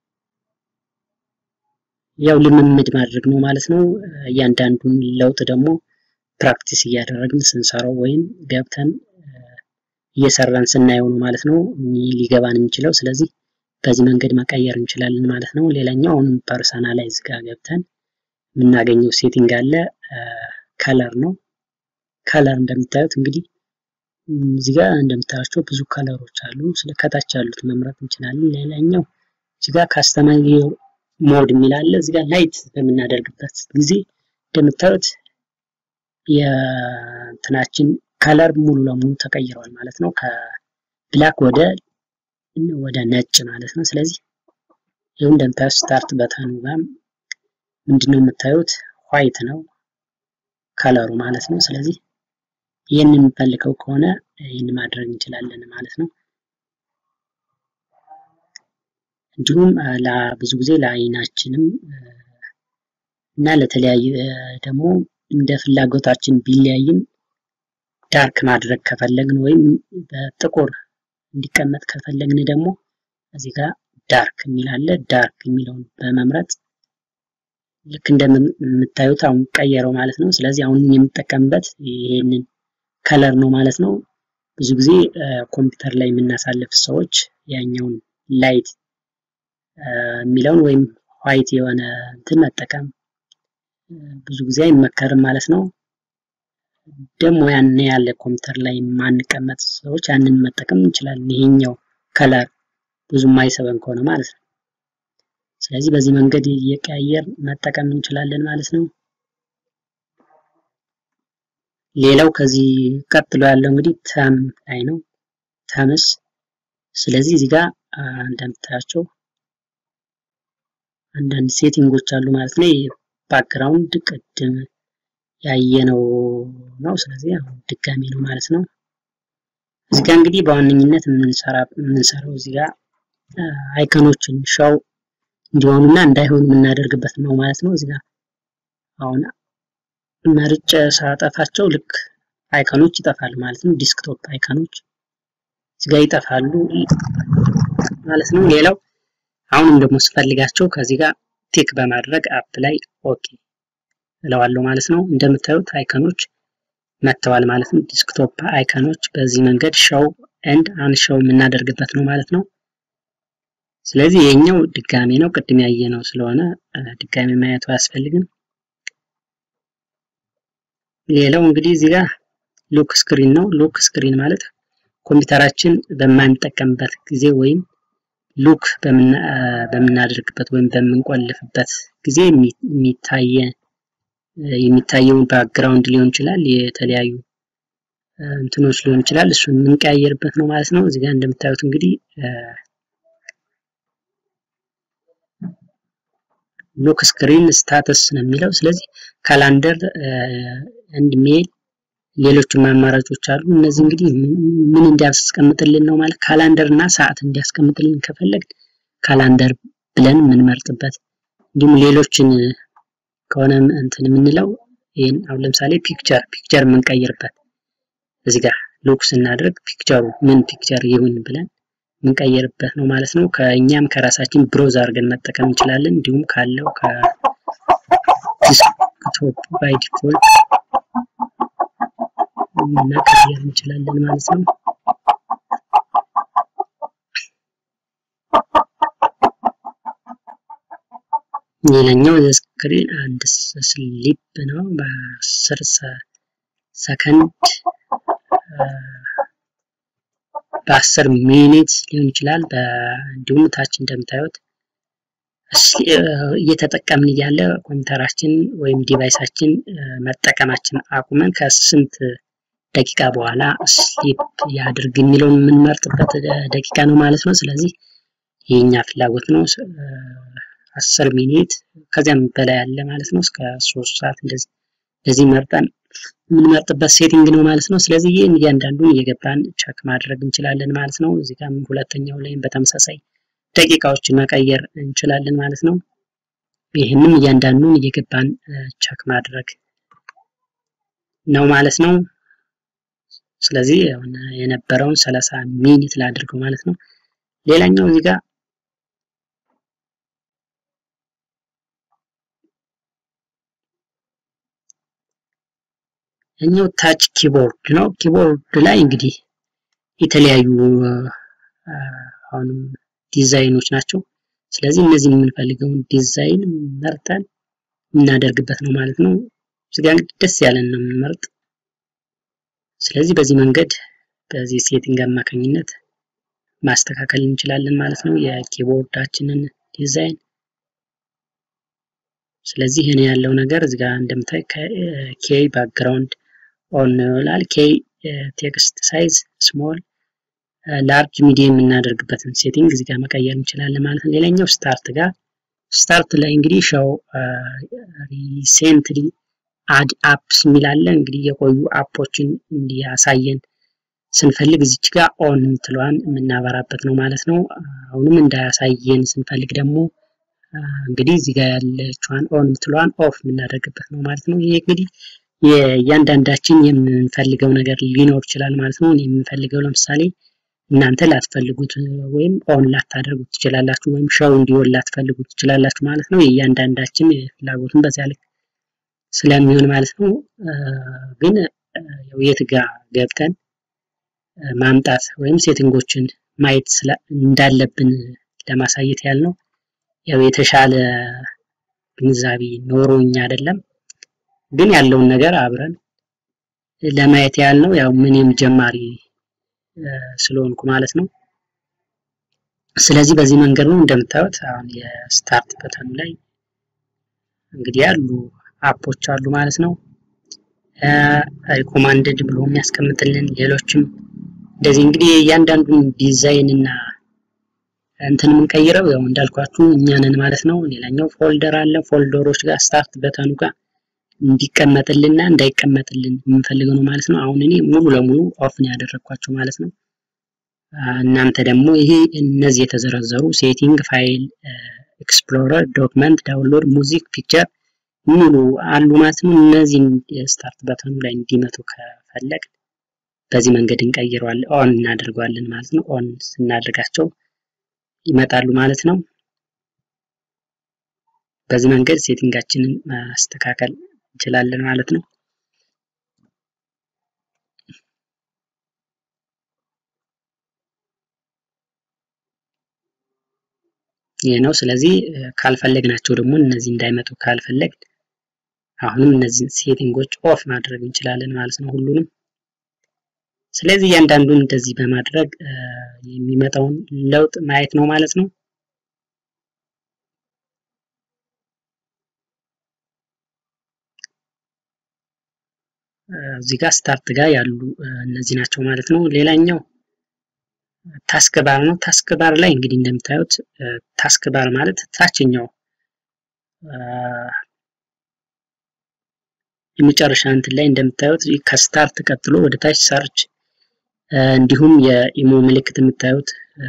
ያው ልምምድ ማድረግ ነው ማለት ነው። እያንዳንዱን ለውጥ ደግሞ ፕራክቲስ እያደረግን ስንሰራው ወይም ገብተን እየሰራን ስናየው ነው ማለት ነው ሊገባን የሚችለው። ስለዚህ በዚህ መንገድ መቀየር እንችላለን ማለት ነው። ሌላኛው አሁንም ፐርሰናላይዝ ጋር ገብተን የምናገኘው ሴቲንግ አለ። ከለር ነው። ከለር እንደምታዩት እንግዲህ እዚህ ጋር እንደምታያቸው ብዙ ከለሮች አሉ። ስለ ከታች ያሉት መምረጥ እንችላለን። ሌላኛው እዚህ ጋር ካስተማይዝ ሞድ የሚል አለ። እዚህ ጋር ላይት በምናደርግበት ጊዜ እንደምታዩት የእንትናችን ከለር ሙሉ ለሙሉ ተቀይረዋል ማለት ነው። ከብላክ ወደ ወደ ነጭ ማለት ነው። ስለዚህ ይኸው እንደምታዩት ስታርት በተኑ ጋር ምንድነው የምታዩት ዋይት ነው ከለሩ ማለት ነው። ስለዚህ ይህን የምንፈልገው ከሆነ ይህን ማድረግ እንችላለን ማለት ነው። እንዲሁም ብዙ ጊዜ ለአይናችንም እና ለተለያየ ደግሞ እንደ ፍላጎታችን ቢለያይም ዳርክ ማድረግ ከፈለግን ወይም በጥቁር እንዲቀመጥ ከፈለግን ደግሞ እዚህ ጋር ዳርክ የሚል አለ። ዳርክ የሚለውን በመምረጥ ልክ እንደምታዩት አሁን ቀየረው ማለት ነው። ስለዚህ አሁን የምጠቀምበት ይሄንን ከለር ነው ማለት ነው። ብዙ ጊዜ ኮምፒውተር ላይ የምናሳልፍ ሰዎች ያኛውን ላይት የሚለውን ወይም ዋይት የሆነ እንትን መጠቀም ብዙ ጊዜ አይመከርም ማለት ነው። ደግሞ ያን ያለ ኮምፒውተር ላይ የማንቀመጥ ሰዎች ያንን መጠቀም እንችላለን። ይሄኛው ከለር ብዙ የማይሰበን ከሆነ ማለት ነው። ስለዚህ በዚህ መንገድ እየቀያየር መጠቀም እንችላለን ማለት ነው። ሌላው ከዚህ ቀጥሎ ያለው እንግዲህ ተም ላይ ነው። ተምስ ስለዚህ እዚህ ጋር እንደምታያቸው አንዳንድ ሴቲንጎች አሉ ማለት ነው። ባክግራውንድ ቅድም ያየነው ነው። ስለዚህ አሁን ድጋሚ ነው ማለት ነው። እዚህ ጋር እንግዲህ በዋነኝነት የምንሰራው እዚህ ጋር አይከኖችን ሻው እንዲሆኑና እንዳይሆኑ የምናደርግበት ነው ማለት ነው። እዚህ ጋር አሁን መርጬ ሳጠፋቸው ልክ አይከኖች ይጠፋሉ ማለት ነው። ዲስክቶፕ አይከኖች እዚህ ጋር ይጠፋሉ ማለት ነው። ሌላው አሁንም ደግሞ ስፈልጋቸው ከዚህ ጋር ቲክ በማድረግ አፕ ላይ ኦኬ እለዋለሁ ማለት ነው። እንደምታዩት አይከኖች መጥተዋል ማለት ነው። ዲስክቶፕ አይከኖች በዚህ መንገድ ሸው ኤንድ አንሸው የምናደርግበት ነው ማለት ነው። ስለዚህ የኛው ድጋሚ ነው፣ ቅድም ያየ ነው ስለሆነ ድጋሚ ማየቱ አያስፈልግም። ሌላው እንግዲህ እዚህ ጋር ሎክ ስክሪን ነው። ሎክ ስክሪን ማለት ኮምፒውተራችን በማንጠቀምበት ጊዜ ወይም ሉክ በምናደርግበት ወይም በምንቆልፍበት ጊዜ የሚታየ የሚታየውን ባክግራውንድ ሊሆን ይችላል፣ የተለያዩ እንትኖች ሊሆን ይችላል። እሱን የምንቀያየርበት ነው ማለት ነው። እዚህ ጋር እንደምታዩት እንግዲህ ሎክ ስክሪን ስታተስ ነው የሚለው። ስለዚህ ካላንደር እንድ ሜል ሌሎችም አማራጮች አሉ። እነዚህ እንግዲህ ምን እንዲያስቀምጥልን ነው ማለት ካላንደር እና ሰዓት እንዲያስቀምጥልን ከፈለግ ካላንደር ብለን የምንመርጥበት እንዲሁም ሌሎችን ከሆነ እንትን የምንለው ይህን አሁን ለምሳሌ ፒክቸር ፒክቸር የምንቀይርበት እዚህ ጋር ሎክ ስናደርግ ፒክቸሩ ምን ፒክቸር ይሁን ብለን የምንቀይርበት ነው ማለት ነው። ከእኛም ከራሳችን ብሮዝ አድርገን መጠቀም እንችላለን። እንዲሁም ካለው ከዲስክቶፕ ባይ ዲፎልት መቀየር እንችላለን ማለት ነው። ሌላኛው ስክሪን አንድ ስሊፕ ነው። በአስር ሰከንድ በአስር ሚኒት ሊሆን ይችላል። እንዲሁም ታች እንደምታዩት እየተጠቀምን እያለ ኮምፒውተራችን ወይም ዲቫይሳችን መጠቀማችን አቁመን ከስንት ደቂቃ በኋላ ስሊፕ ያድርግ የሚለውን የምንመርጥበት ደቂቃ ነው ማለት ነው። ስለዚህ የኛ ፍላጎት ነው። አስር ሚኒት ከዚያም በላይ ያለ ማለት ነው። እስከ ሶስት ሰዓት እንደዚህ እንደዚህ መርጠን የምንመርጥበት ሴቲንግ ነው ማለት ነው። ስለዚህ ይህን እያንዳንዱን እየገባን ቸክ ማድረግ እንችላለን ማለት ነው። እዚህ ጋር ሁለተኛው ላይም በተመሳሳይ ደቂቃዎችን መቀየር እንችላለን ማለት ነው። ይህንም እያንዳንዱን እየገባን ቸክ ማድረግ ነው ማለት ነው። ስለዚህ የነበረውን ሰላሳ ሚኒት ላድርገው ማለት ነው። ሌላኛው እዚህ ጋር እኛው ታች ኪቦርድ ነው። ኪቦርድ ላይ እንግዲህ የተለያዩ አሁንም ዲዛይኖች ናቸው። ስለዚህ እነዚህ የምንፈልገውን ዲዛይን መርጠን የምናደርግበት ነው ማለት ነው። እዚጋ እንግዲህ ደስ ያለን ነው የምንመርጥ። ስለዚህ በዚህ መንገድ በዚህ ሴቲንግ አማካኝነት ማስተካከል እንችላለን ማለት ነው የኪቦርዳችንን ዲዛይን። ስለዚህ ይህን ያለው ነገር እዚጋ እንደምታይ ኬይ ባክግራውንድ ኦን ነው ይላል። ኬይ ቴክስት ሳይዝ ስሞል ላርጅ ሚዲየም የምናደርግበትን ሴቲንግ እዚህ ጋር መቀየር እንችላለን ማለት ነው። ሌላኛው ስታርት ጋር ስታርት ላይ እንግዲህ ሻው ሪሴንትሊ አድ አፕስ የሚላለን እንግዲህ የቆዩ አፖችን እንዲያሳየን ስንፈልግ እዚች ጋር ኦን የምትለዋን የምናበራበት ነው ማለት ነው። አሁንም እንዳያሳየን ስንፈልግ ደግሞ እንግዲህ እዚህ ጋር ያለችዋን ኦን የምትለዋን ኦፍ የምናደርግበት ነው ማለት ነው። ይሄ እንግዲህ የእያንዳንዳችን የምንፈልገው ነገር ሊኖር ይችላል ማለት ነው። የምንፈልገው ለምሳሌ እናንተ ላትፈልጉት ወይም ኦን ላታደርጉት ትችላላችሁ፣ ወይም ሸው እንዲሆን ላትፈልጉት ትችላላችሁ ማለት ነው። የእያንዳንዳችን ፍላጎትን በዚያ ልክ ስለሚሆን ማለት ነው። ግን የት ጋር ገብተን ማምጣት ወይም ሴቲንጎችን ማየት እንዳለብን ለማሳየት ያህል ነው። ያው የተሻለ ግንዛቤ ኖሮኝ አይደለም፣ ግን ያለውን ነገር አብረን ለማየት ያህል ነው። ያው ምንም ጀማሪ ስለሆንኩ ማለት ነው። ስለዚህ በዚህ መንገድ ነው እንደምታዩት አሁን የስታርት በተኑ ላይ እንግዲህ ያሉ አፖች አሉ ማለት ነው። ሪኮማንድድ ብሎ የሚያስቀምጥልን ሌሎችም እንደዚህ እንግዲህ እያንዳንዱን ዲዛይን እና እንትን የምንቀይረው ያው እንዳልኳችሁ እኛንን ማለት ነው። ሌላኛው ፎልደር አለ። ፎልደሮች ጋር ስታርት በተኑ ጋር እንዲቀመጥልና እንዳይቀመጥልን የምንፈልገው ነው ማለት ነው። አሁን እኔ ሙሉ ለሙሉ ኦፍ ነው ያደረግኳቸው ማለት ነው። እናንተ ደግሞ ይሄ እነዚህ የተዘረዘሩ ሴቲንግ፣ ፋይል ኤክስፕሎረር፣ ዶክመንት፣ ዳውንሎድ፣ ሙዚክ፣ ፒክቸር ሙሉ አሉ ማለት ነው። እነዚህን ስታርት በተኑ ላይ እንዲመጡ ከፈለግ በዚህ መንገድ እንቀይረዋለን፣ ኦን እናደርገዋለን ማለት ነው። ኦን ስናደርጋቸው ይመጣሉ ማለት ነው። በዚህ መንገድ ሴቲንጋችንን ማስተካከል እንችላለን ማለት ነው። ይህ ነው። ስለዚህ ካልፈለግናቸው ደግሞ እነዚህ እንዳይመጡ ካልፈለግ አሁንም እነዚህን ሴቲንጎች ኦፍ ማድረግ እንችላለን ማለት ነው ሁሉንም። ስለዚህ እያንዳንዱን እንደዚህ በማድረግ የሚመጣውን ለውጥ ማየት ነው ማለት ነው። እዚህ ጋር ስታርት ጋር ያሉ እነዚህ ናቸው ማለት ነው። ሌላኛው ታስክ ባር ነው። ታስክ ባር ላይ እንግዲህ እንደምታዩት ታስክ ባር ማለት ታችኛው የመጨረሻ እንትን ላይ እንደምታዩት ከስታርት ቀጥሎ ወደ ታች ሰርች እንዲሁም የኢሞ ምልክት የምታዩት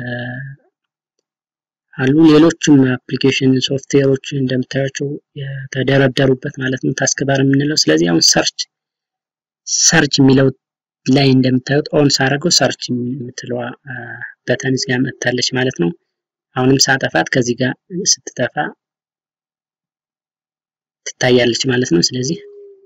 አሉ። ሌሎችም አፕሊኬሽን ሶፍትዌሮች እንደምታዩቸው የተደረደሩበት ማለት ነው ታስክ ባር የምንለው። ስለዚህ አሁን ሰርች ሰርች የሚለው ላይ እንደምታዩት ኦን ሳደርገው ሰርች የምትለዋ በተን እዚህ ጋር መጥታለች ማለት ነው። አሁንም ሳጠፋት ከዚህ ጋር ስትጠፋ ትታያለች ማለት ነው። ስለዚህ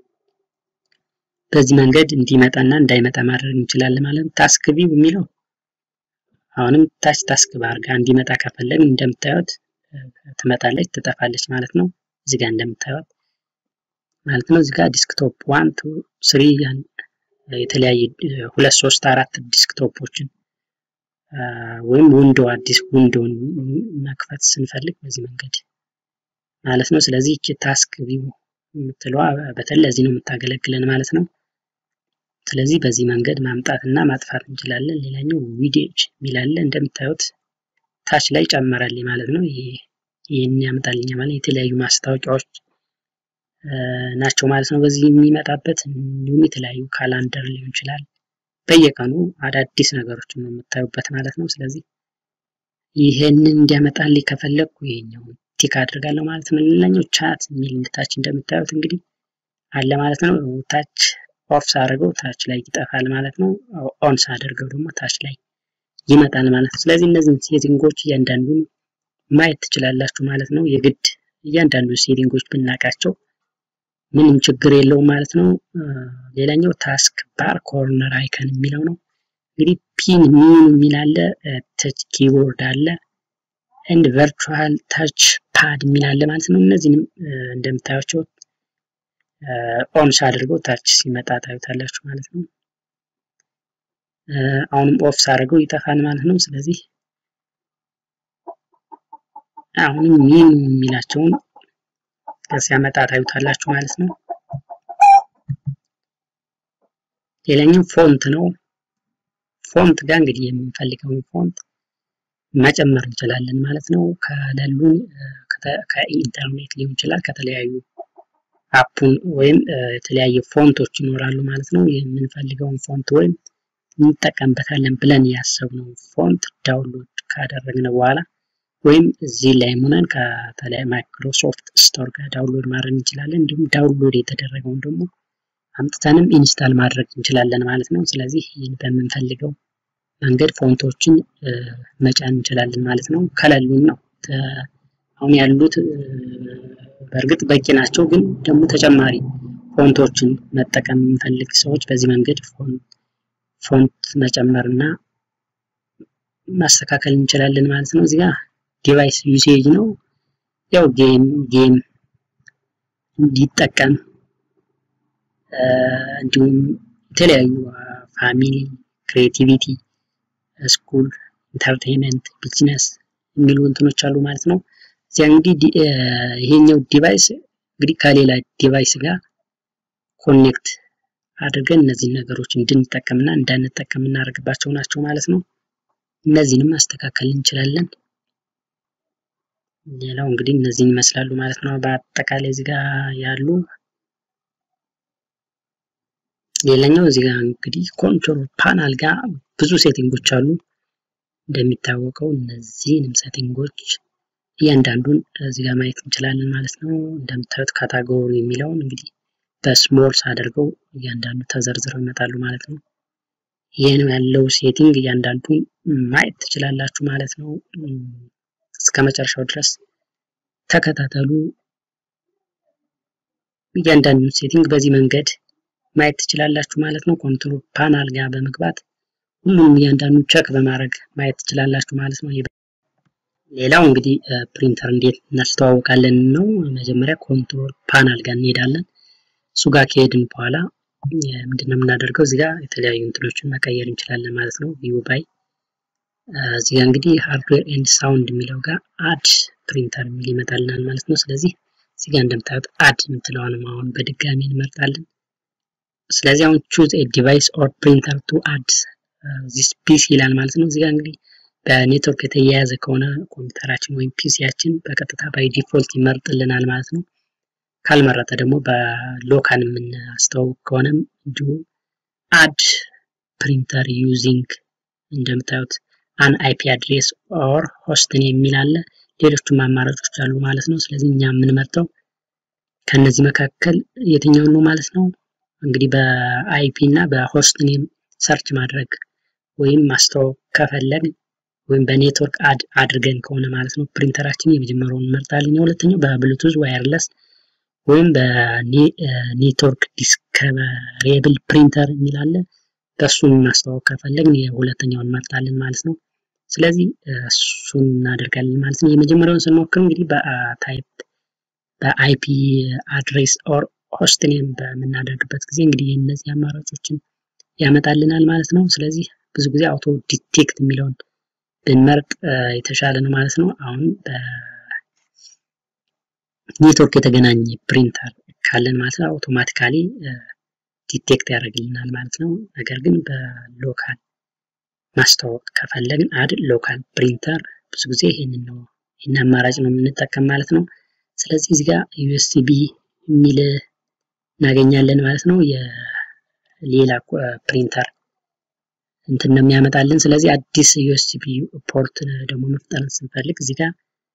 በዚህ መንገድ እንዲመጣና እንዳይመጣ ማድረግ እንችላለን ማለት ነው። ታስክ ቪው የሚለው አሁንም ታች ታስክ ባር ጋር እንዲመጣ ከፈለግን እንደምታዩት ትመጣለች፣ ትጠፋለች ማለት ነው። እዚህ ጋር እንደምታዩት ማለት ነው። እዚህ ጋር ዲስክቶፕ ዋን ቱ ስሪ የተለያየ ሁለት ሶስት አራት ዲስክቶፖችን ወይም ዊንዶ አዲስ ዊንዶውን መክፈት ስንፈልግ በዚህ መንገድ ማለት ነው። ስለዚህ እቺ ታስክ ቪው የምትለዋ በተለይ ለዚህ ነው የምታገለግለን ማለት ነው። ስለዚህ በዚህ መንገድ ማምጣት እና ማጥፋት እንችላለን። ሌላኛው ዊዲዮች የሚላለ እንደምታዩት ታች ላይ ጨመረልኝ ማለት ነው። ይህን ያመጣልኝ ማለት የተለያዩ ማስታወቂያዎች ናቸው ማለት ነው። በዚህ የሚመጣበት እንዲሁም የተለያዩ ካላንደር ሊሆን ይችላል። በየቀኑ አዳዲስ ነገሮችን ነው የምታዩበት ማለት ነው። ስለዚህ ይህንን እንዲያመጣልኝ ከፈለግኩ ይሄኛውን ቲክ አድርጋለሁ ማለት ነው። ሌላኛው ቻት የሚል ታች እንደምታዩት እንግዲህ አለ ማለት ነው። ታች ኦፍ ሳደርገው ታች ላይ ይጠፋል ማለት ነው። ኦን ሳደርገው ደግሞ ታች ላይ ይመጣል ማለት ነው። ስለዚህ እነዚህን ሴቲንጎች እያንዳንዱን ማየት ትችላላችሁ ማለት ነው። የግድ እያንዳንዱ ሴቲንጎች ብናውቃቸው ምንም ችግር የለውም ማለት ነው። ሌላኛው ታስክ ባር ኮርነር አይከን የሚለው ነው። እንግዲህ ፒን ሚን የሚል አለ፣ ተች ኪቦርድ አለ፣ ኤንድ ቨርቹዋል ታች ፓድ የሚል አለ ማለት ነው። እነዚህንም እንደምታያቸው ኦን ሳድርገው ታች ሲመጣ ታዩታላችሁ ማለት ነው። አሁንም ኦፍ ሳደርገው ይጠፋል ማለት ነው። ስለዚህ አሁንም ሚን የሚላቸውን ሲያመጣ ታዩታላችሁ ማለት ነው። ሌላኛው ፎንት ነው። ፎንት ጋር እንግዲህ የምንፈልገውን ፎንት መጨመር እንችላለን ማለት ነው። ከሌሉን ከኢንተርኔት ሊሆን ይችላል ከተለያዩ አፑን ወይም የተለያየ ፎንቶች ይኖራሉ ማለት ነው። የምንፈልገውን ፎንት ወይም እንጠቀምበታለን ብለን ያሰብነው ፎንት ዳውንሎድ ካደረግን በኋላ ወይም እዚህ ላይ ሆነን ከተለያዩ ማይክሮሶፍት ስቶር ጋር ዳውንሎድ ማድረግ እንችላለን። እንዲሁም ዳውንሎድ የተደረገውን ደግሞ አምጥተንም ኢንስታል ማድረግ እንችላለን ማለት ነው። ስለዚህ ይህን በምንፈልገው መንገድ ፎንቶችን መጫን እንችላለን ማለት ነው። ከሌሉን ነው አሁን ያሉት በእርግጥ በቂ ናቸው፣ ግን ደግሞ ተጨማሪ ፎንቶችን መጠቀም የምንፈልግ ሰዎች በዚህ መንገድ ፎንት መጨመር እና ማስተካከል እንችላለን ማለት ነው። እዚህ ጋር ዲቫይስ ዩሴጅ ነው። ያው ጌም ጌም እንዲጠቀም እንዲሁም የተለያዩ ፋሚሊ፣ ክሬቲቪቲ፣ ስኩል፣ ኢንተርቴንመንት፣ ቢዝነስ የሚሉ እንትኖች አሉ ማለት ነው። እዚያ እንግዲህ ይሄኛው ዲቫይስ እንግዲህ ከሌላ ዲቫይስ ጋር ኮኔክት አድርገን እነዚህን ነገሮች እንድንጠቀምና እንዳንጠቀም እናደርግባቸው ናቸው ማለት ነው። እነዚህንም ማስተካከል እንችላለን። ሌላው እንግዲህ እነዚህን ይመስላሉ ማለት ነው። በአጠቃላይ እዚህ ጋር ያሉ ሌላኛው እዚህ ጋር እንግዲህ ኮንትሮል ፓናል ጋር ብዙ ሴቲንጎች አሉ። እንደሚታወቀው እነዚህንም ሴቲንጎች እያንዳንዱን እዚህ ጋር ማየት እንችላለን ማለት ነው። እንደምታዩት ካታጎሪ የሚለውን እንግዲህ በስሞልስ አድርገው እያንዳንዱ ተዘርዝረው ይመጣሉ ማለት ነው። ይህን ያለው ሴቲንግ እያንዳንዱን ማየት ትችላላችሁ ማለት ነው። እስከ መጨረሻው ድረስ ተከታተሉ። እያንዳንዱን ሴቲንግ በዚህ መንገድ ማየት ትችላላችሁ ማለት ነው። ኮንትሮል ፓናል ጋር በመግባት ሁሉንም እያንዳንዱን ቸክ በማድረግ ማየት ትችላላችሁ ማለት ነው። ሌላው እንግዲህ ፕሪንተር እንዴት እናስተዋውቃለን ነው። መጀመሪያ ኮንትሮል ፓናል ጋር እንሄዳለን። እሱ ጋር ከሄድን በኋላ ምንድነው የምናደርገው? እዚህ ጋር የተለያዩ እንትኖችን መቀየር እንችላለን ማለት ነው። ቪው ባይ እዚህ ጋር እንግዲህ ሃርድዌር ኤንድ ሳውንድ የሚለው ጋር አድ ፕሪንተር የሚል ይመጣልናል ማለት ነው። ስለዚህ እዚህ ጋር እንደምታዩት አድ የምትለዋንም አሁን በድጋሚ እንመርጣለን። ስለዚህ አሁን ቹዝ ኤ ዲቫይስ ኦር ፕሪንተር ቱ አድ ዚስ ፒሲ ይላል ማለት ነው። እዚህ ጋር እንግዲህ በኔትወርክ የተያያዘ ከሆነ ኮምፒውተራችን ወይም ፒሲያችን በቀጥታ ባይ ዲፎልት ይመርጥልናል ማለት ነው። ካልመረጠ ደግሞ በሎካል የምናስተዋውቅ ከሆነም እንዲሁ አድ ፕሪንተር ዩዚንግ እንደምታዩት አን አይፒ አድሬስ ኦር ሆስትን የሚል አለ። ሌሎችም አማራጮች አሉ ማለት ነው። ስለዚህ እኛ የምንመርጠው ከነዚህ መካከል የትኛውን ነው ማለት ነው። እንግዲህ በአይፒ እና በሆስት ኔም ሰርች ማድረግ ወይም ማስተዋወቅ ከፈለግን ወይም በኔትወርክ አድ አድርገን ከሆነ ማለት ነው ፕሪንተራችን የመጀመሪያውን እንመርጣለን። የሁለተኛው በብሉቱዝ ዋየርለስ ወይም በኔትወርክ ዲስከቨሬብል ፕሪንተር የሚላለ በእሱን ማስተዋወቅ ከፈለግን የሁለተኛውን እንመርጣለን ማለት ነው። ስለዚህ እሱን እናደርጋለን ማለት ነው። የመጀመሪያውን ስንሞክር እንግዲህ በታይፕ በአይፒ አድሬስ ኦር ሆስት ኔም በምናደርግበት ጊዜ እንግዲህ እነዚህ አማራጮችን ያመጣልናል ማለት ነው። ስለዚህ ብዙ ጊዜ አውቶ ዲቴክት የሚለውን ብንመርጥ የተሻለ ነው ማለት ነው። አሁን በኔትወርክ የተገናኘ ፕሪንተር ካለን ማለት ነው አውቶማቲካሊ ዲቴክት ያደርግልናል ማለት ነው። ነገር ግን በሎካል ማስተዋወቅ ከፈለግን አድ ሎካል ፕሪንተር ብዙ ጊዜ ይህንን ነው ይህን አማራጭ ነው የምንጠቀም ማለት ነው። ስለዚህ እዚህ ጋር ዩኤስቢ የሚል እናገኛለን ማለት ነው። የሌላ ፕሪንተር እንትን ነው የሚያመጣልን። ስለዚህ አዲስ ዩኤስቢ ፖርት ደግሞ መፍጠር ስንፈልግ እዚህ ጋር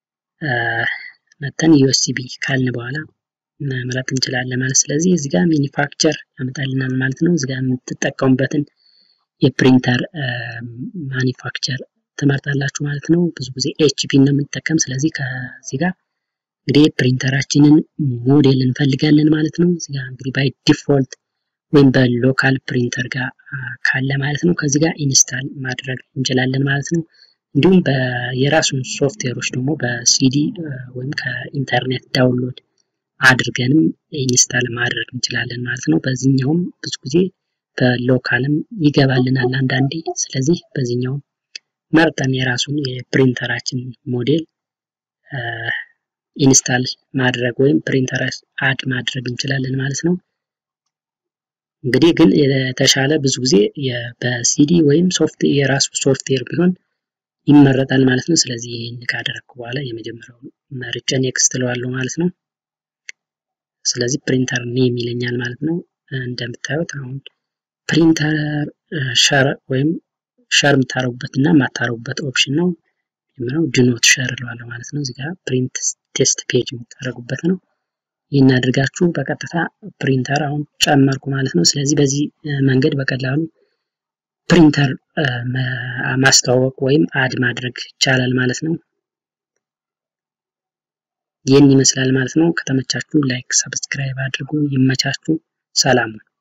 መተን ዩኤስቢ ካልን በኋላ መምረጥ እንችላለን ማለት ስለዚህ እዚህ ጋር ማኒፋክቸር ያመጣልናል ማለት ነው። እዚህ ጋር የምትጠቀሙበትን የፕሪንተር ማኒፋክቸር ትመርጣላችሁ ማለት ነው። ብዙ ጊዜ ኤችፒ ነው የምንጠቀም። ስለዚህ ከዚህ ጋር እንግዲህ ፕሪንተራችንን ሞዴል እንፈልጋለን ማለት ነው። እዚህ ጋር እንግዲህ ባይ ዲፎልት ወይም በሎካል ፕሪንተር ጋር ካለ ማለት ነው ከዚህ ጋር ኢንስታል ማድረግ እንችላለን ማለት ነው። እንዲሁም የራሱን ሶፍትዌሮች ደግሞ በሲዲ ወይም ከኢንተርኔት ዳውንሎድ አድርገንም ኢንስታል ማድረግ እንችላለን ማለት ነው። በዚህኛውም ብዙ ጊዜ በሎካልም ይገባልናል አንዳንዴ። ስለዚህ በዚህኛውም መርጠን የራሱን የፕሪንተራችን ሞዴል ኢንስታል ማድረግ ወይም ፕሪንተር አድ ማድረግ እንችላለን ማለት ነው። እንግዲህ ግን የተሻለ ብዙ ጊዜ በሲዲ ወይም ሶፍት የራሱ ሶፍትዌር ቢሆን ይመረጣል ማለት ነው። ስለዚህ ይህን ካደረግኩ በኋላ የመጀመሪያውን መርጬ ኔክስት እለዋለሁ ማለት ነው። ስለዚህ ፕሪንተር ኔም ይለኛል ማለት ነው። እንደምታዩት አሁን ፕሪንተር ሸር ወይም ሸር የምታረጉበት እና የማታረጉበት ኦፕሽን ነው። የምለው ድኖት ሸር እለዋለሁ ማለት ነው። እዚህ ጋር ፕሪንት ቴስት ፔጅ የምታደርጉበት ነው። ይህን አድርጋችሁ በቀጥታ ፕሪንተር አሁን ጨመርኩ ማለት ነው። ስለዚህ በዚህ መንገድ በቀላሉ ፕሪንተር ማስተዋወቅ ወይም አድ ማድረግ ይቻላል ማለት ነው። ይህን ይመስላል ማለት ነው። ከተመቻችሁ ላይክ፣ ሰብስክራይብ አድርጉ። ይመቻችሁ። ሰላም